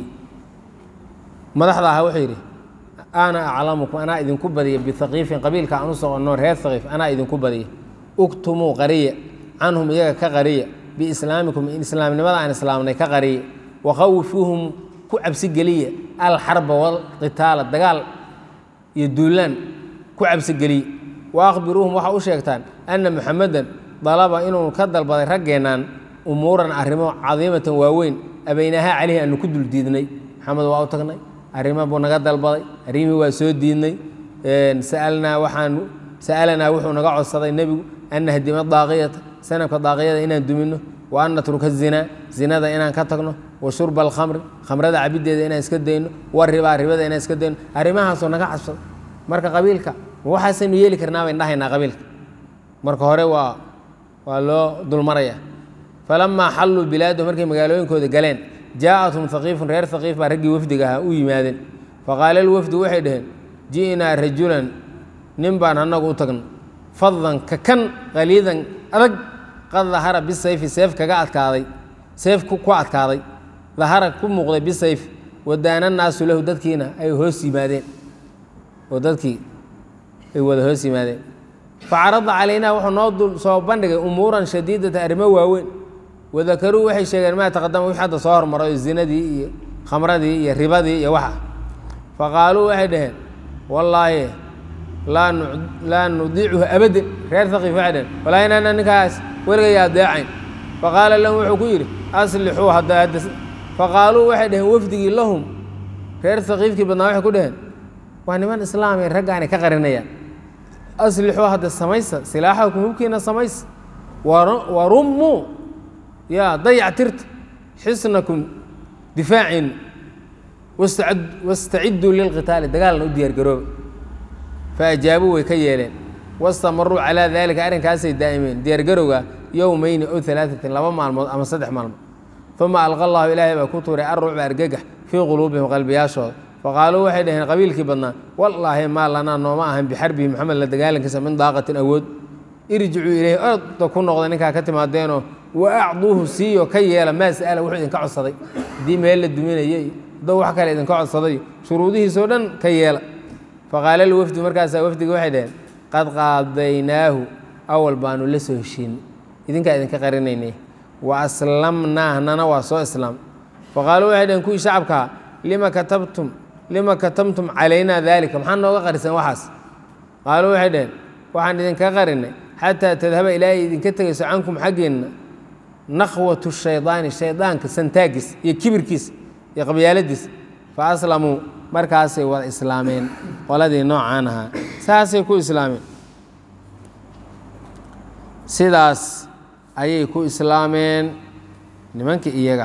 madaxda ahaa wuxuu yidhi ana aclamukum anaa idinku badiya bihaqiifin qabiilka aan u soconno reer haqiif anaa idinku badiya uktumuu qariya canhum iyaga ka qariya biislaamikum in islaamnimada aan islaamnay ka qariya wakhawifuuhum ku cabsi geliya alxarba walqitaala dagaal iyo duulaan ku cabsi geliya wa akhbiruuhum waxaa u sheegtaan anna muxamedan dalaba inuu ka dalbaday raggeennan umuuran arrimo cadiimatan waaweyn abaynahaa caleyhi aanu ku dul diidnay maxamed waa u tagnay arrimo buu naga dalbaday arrimihii waa soo diidnay sa'alnaa waxaan sa'alanaa wuxuu naga codsaday nebigu an nahdima daaqiyata sanabka daaqiyada inaan dumino wa an natruka zinaa zinada inaan ka tagno wa shurba alkhamri khamrada cabiddeeda inaan iska dayno wa ribaa ribada inaan iska dayno arrimahaasoo naga cabsaday marka qabiilka waxaasaynu yeeli karnaa bayn dhahaynaa qabiilka marka hore waa waa loo dulmaraya falamaa xalluu bilaadahu markay magaalooyinkooda galeen jaa'athum haqiifun reer haqiif baa raggii wafdiga ahaa u yimaadeen faqaala alwafdu waxay dhaheen ji'naa rajulan nin baan annagu u tagno fadan ka kan qaliidan adag qad dahara bisayfi seef kaga adkaaday seef ku adkaaday dahara ku muuqday bisayf wadaana naasu lahu dadkiina ay hoos yimaadeen oo dadkii ay wada hoos yimaadeen facarada calaynaa wuxuu noo dul soo bandhigay umuuran shadiidata arrimo waaweyn wadakaruu waxay sheegeen maa taqadama wix hadda soo hormaray zinadii iyo khamradii iyo ribadii iyo waxa faqaaluu waxay dhaheen wallaahi laa nudiicuhu abadan reer haqiif waxay dhaheen wallaahi inaana ninkaas weligay adeecayn faqaala lahum wuxuu ku yidhi aslixuu hadda hadda faqaaluu waxay dhaheen wafdigii lahum reer haqiifkii badnaa waxay ku dhaheen waa niman islaamay raggaani ka qarinayaan aslixuu hadda samaysa silaaxakum hubkiina samaysa warummuu yaa dayac tirta xisnakum difaaciina wastacidduu lilqitaali dagaalna u diyaar garooba faajaabuu way ka yeeleen wastamaruu calaa daalika arrinkaasay daa'imeen diyaargarowga yowmayni ow alaatatin laba maalmood ama saddex maalmood uma alqa allahu ilaahay baa ku tuuray arrucba argagax fii quluubihim qalbiyaashooda faqaaluu waxay dhaheen qabiilkii badnaa wallaahi maa lanaa nooma ahan bixarbihi maxamed la dagaalankiisa min daaqatin awood irjicuu ilayhi orda ku noqda ninkaa ka timaadeenoo wa acduuhu siiyo ka yeela maa sa'ala wuxuu idinka codsaday haddii meel la duminayay doo wax kale idinka codsaday shuruudihiisoo dhan ka yeela faqaala lwafdu markaasaa wafdiga waxay dhaheen qad qaadaynaahu awal baanu la soo heshiin idinkaa idinka qarinaynay wa aslamnaahnana waa soo islaam faqaaluu waxay dhaheen kuwii shacabkaa lima katabtum lima katamtum calaynaa daalika maxaa nooga qariseen waxaas qaaluu waxay dhaheen waxaan idinka qarinay xataa tadhaba ilaahay idinka tegayso cankum xaggeenna nakhwatu shaydaani shaydaanka santaagis iyo kibirkiis iyo qabyaaladiis fa aslamuu markaasay wada islaameen qoladii noocaan ahaa saasay ku islaameen sidaas ayay ku islaameen nimankii iyaga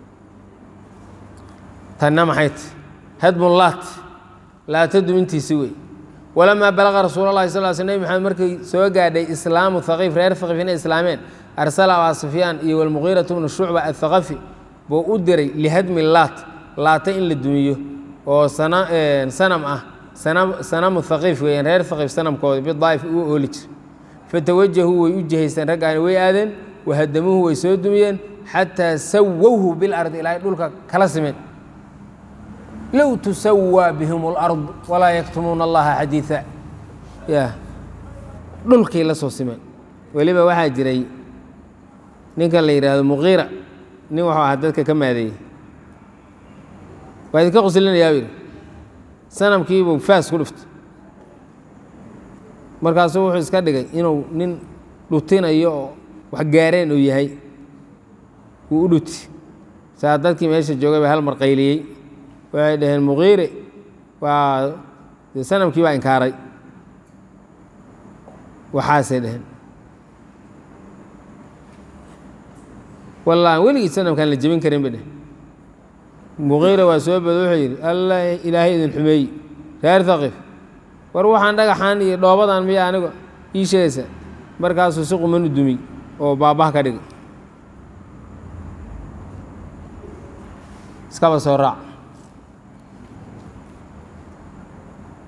tanna maxay ti hadbun laat laatadu intiisi wey walamaa balaqa rasuul اlahi sal sl nebi maxamed markii soo gaadhay islaamu haqiif reer haqiif inay islaameen arsala abaa sufyaan iyo walmuqiiratu bnu shucba athaqafi buu u diray lihadmi laat laata in la dumiyo oo sanam ah sanamu haqiif weeyaan reer haqiif sanamkooda bidaa'if uu ooli jir fatawajahuu way u jihaysteen raggaani way aadeen wahadamuuhu way soo dumiyeen xataa sawowhu bilardi ilaahay dhulka kala simeen low tusawaa bihim اlard walaa yaktumuuna allaha xadiiثa ya dhulkay la soo simeen weliba waxaa jiray ninkan la yidhaahdo muqiira nin wuxuu ahaa dadka ka maadeeyey waa idinka qoslinayaa yidhi sanamkiibuu faas ku dhiftay markaasuu wuxuu iska dhigay inuu nin dhutinayo oo wax gaareen uu yahay wuu u dhuti saa dadkii meesha joogay baa hal mar qayliyey waxay dhaheen muqiire waa dee sanamkii baa inkaaray waxaasay dhaheen wallah weligii sanamkaan la jebin karin bay dheh muqiira waa soo bado wuxuu yidhi alla ilaahay idin xumeey reer haqiif war waxaan dhagaxaan iyo dhoobadan miya aniga ii sheegaysa markaasuu si qumanu dumiy oo baabbaha ka dhigay iskaba soo raac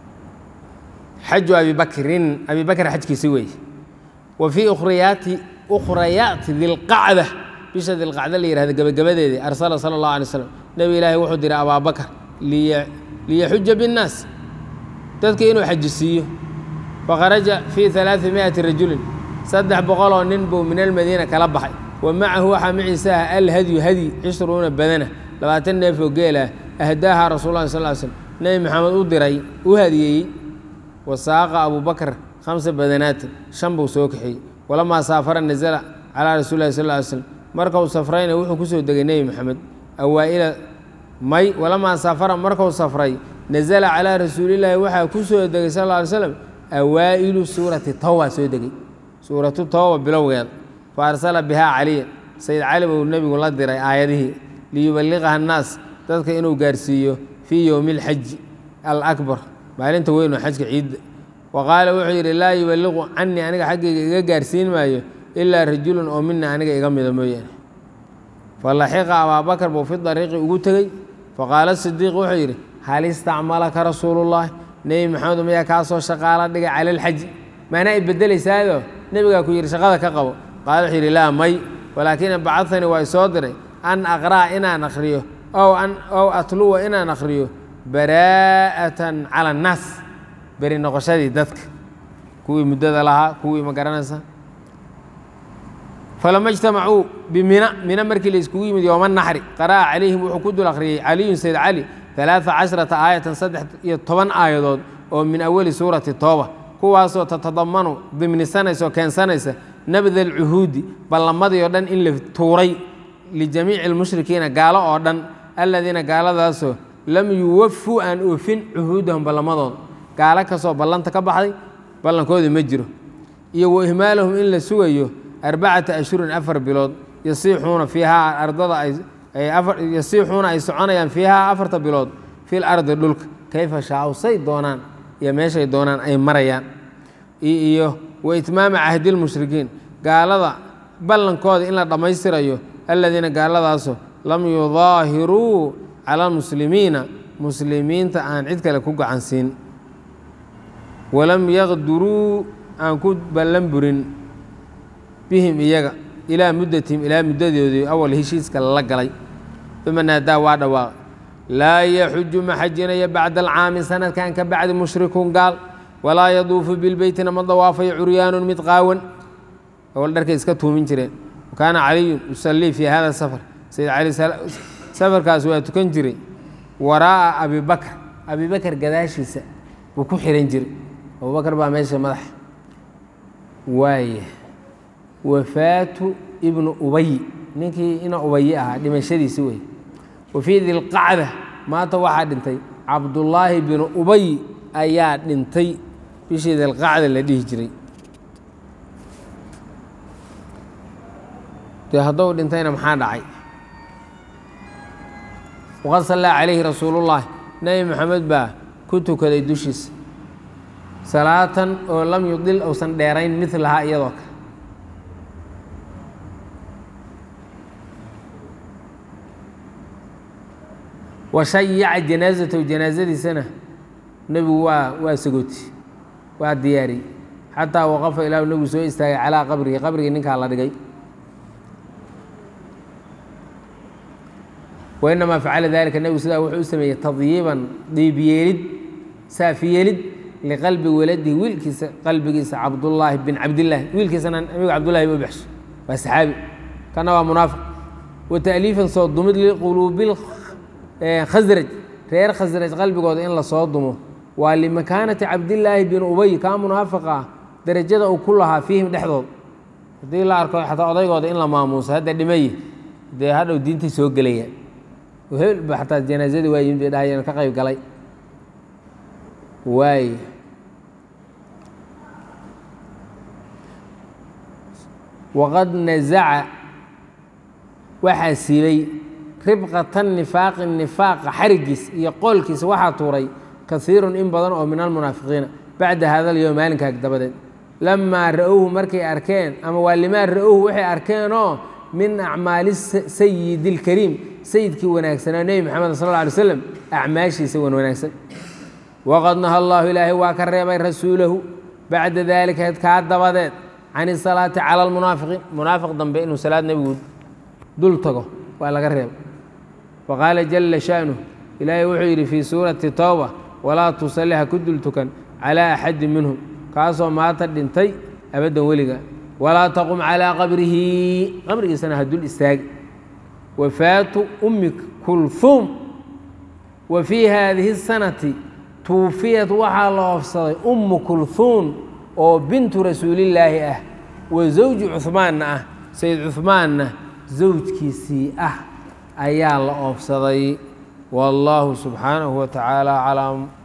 xaju abi bakrin abi bakr xajkiisi weeye wa fii ukhriyaati ukhrayaati dilqacda bisha dilqacda la yihahda gebagabadeedii arsala sala allahu alay slam nebi ilaahi wuxuu diray abaabakar liyaxuja binnaas dadka inuu xajisiiyo fakharaja fii alaai miati rajulin saddex boqoloo nin buu min almadiina kala baxay wa macahu waxaa maciisa ah alhadyu hadyi cishruuna badana labaatan neef oo geelah ahdaaha rasul lah sal slm nebi maxamed u diray u hadiyeeyey wasaaqa abubakr khamsa badanaatin shan buu soo kaxeeyey walamaa saafara nazala calaa rasuuli lahi sal ly slm markau safrayna wuxuu ku soo degay nebi maxamed awaaila may walamaa saafara markau safray nazala calaa rasuulillaahi waxaa ku soo degay sal ly slam awaa'ilu suurati tawba soo degay suuratu tawba bilowgeeda fa arsala bihaa caliya sayid cali buu nebigu la diray aayadihii liyubaliqaha annaas dadka inuu gaarsiiyo fii yowmi alxaji alakbar maalinta weyn oo xajka ciidda wa qaala wuxuu yidhi laa yubaliqu canii aniga xaggayga iga gaarsiin maayo ilaa rajulun oo mina aniga iga mida mooyaane falaxiqa abaabakar buu fi dariiqi ugu tegey faqaala sidiiq wuxuu yidhi hal istacmalaka rasuulullahi nebi maxamed mayaa kaa soo shaqaala dhigay cala alxaji maanaa i bedelaysaayoo nebigaa ku yidhi shaqada ka qabo qaala wuxuu yidhi laa may walaakina bacadanii waa isoo diray an aqra'a inaan akhriyo ow atluwa inaan akhriyo baraa'atan cala annaas beri noqoshadii dadka kuwii muddada lahaa kuwii ma garanaysa falama ijtamacuu bimina mina markii la iskugu yimid yooma naxri qara'a calayhim wuxuu ku dul akhriyey caliyun sayd cali alaaa cashrata aayatan saddex iyo toban aayadood oo min awali suurati tooba kuwaasoo tatadamanu dimnisanaysa oo keensanaysa nabda alcuhuudi ballamadii oo dhan in la tuuray lijamiici almushrikiina gaalo oo dhan alladiina gaaladaasoo lam yuwafuu aan oofin cuhuudahum ballamadooda gaalo kastoo ballanta ka baxday ballankoodii ma jiro iyo wa ihmaalahum in la sugayo arbacata ashhurin afar bilood yasiixuuna fiihaa ardada ay yasiixuuna ay soconayaan fiihaa afarta bilood fil ardi dhulka kayfa shaaw say doonaan iyo meeshay doonaan ay marayaan iyo wa itmaama cahdi lmushrikiin gaalada ballankooda in la dhammaystirayo alladiina gaaladaasoo lam yudaahiruu cala almuslimiina muslimiinta aan cid kale ku gacansiin walam yaqduruu aan ku ballan burin bihim iyaga ilaa muddatihim ilaa muddadoodii awal heshiiska lala galay uma naadaa waa dhawaaqay laa yaxuju ma xajinaya bacda alcaami sanadkan ka bacdi mushrikun gaal walaa yaduufu bilbeytina ma dawaafayo curyaanun mid qaawan awal dharkay iska tuumin jireen wakaana caliyun yusallii fii hada safar sayid cali safarkaas waa tukan jiray waraa'a abibakr abibakar gadaashiisa buu ku xihan jiray abubakar baa meesha madaxa waaya wafaatu ibnu ubay ninkii ina ubayi ahaa dhimashadiisi wey wa fii dilqacda maanta waxaa dhintay cabdullaahi binu ubay ayaa dhintay bishii dilqacda la dhihi jiray dee haddou dhintayna maxaa dhacay waqad sallaa calayhi rasuulullaahi nebi maxamed baa ku tukaday dushiisa salaatan oo lam yudil uusan dheerayn midlahaa iyadoo kale washayaca janaazatahu janaazadiisana nebigu waa waa sagooti waa diyaariyey xataa waqafa ilaahu nebigu soo istaagay calaa qabrihi qabrigii ninkaa la dhigay wainamaa facala dalika nebigu sidaa wuxuu u sameeyey tadyiiban diibyeelid saafiyeelid liqalbi waladihi wiilkiisa qalbigiisa cabdullaahi bin cabdillaahi wiilkiisana nebigu cabdullahi ba u baxshay waa saxaabi kana waa munaafiq wa ta'liifan soo dumid liquluubil khasraj reer khasraj qalbigooda in lasoo dumo waa limakaanati cabdillaahi bin ubay kaa munaafiqa ah derajada uu ku lahaa fiihim dhexdood haddii la arko xataa odaygooda in la maamuuso hadda dhimaye dee hadhow diintay soo gelayaan hebel ba xataa janaazadii waa yimid bay dhahayeen ka qayb galay waay waqad nazaca waxaa siibay ribqatan nifaaqi nifaaqa xarigiis iyo qoolkiisa waxaa tuuray kaiirun in badan oo min almunaafiqiina bacda hada alyowm maalinkaa dabadeed lamaa ra-owhu markay arkeen ama waa limaa ra-owhu waxay arkeenoo min acmaali sayidi اlkariim sayidkii wanaagsanaa nebi maxamed sal lla alay slam acmaashiisa wan wanaagsan waqad naha allahu ilaahay waa ka reebay rasuulahu bacda daalika kaa dabadeed can isalaati cala almunaafiqiin munaafiq dambe inuu salaad nebigu dul tago waa laga reeba faqaala jala sha'nuh ilaahay wuxuu yidhi fii suurati towba walaa tusalli ha ku dul tukan calaa axadin minhum kaasoo maata dhintay abaddan weliga walaa taqum calaa qabrihi qabrigiisana ha dul istaagi wafaatu ummi kulhuum wa fii haadihi sanati tuufiyat waxaa la oofsaday ummu kulhuum oo bintu rasuulillaahi ah wa zawji cuhmaanna ah sayid cuhmaanna zawjkiisii ah ayaa la oofsaday wallaahu subxaanahu wa tacaala aclam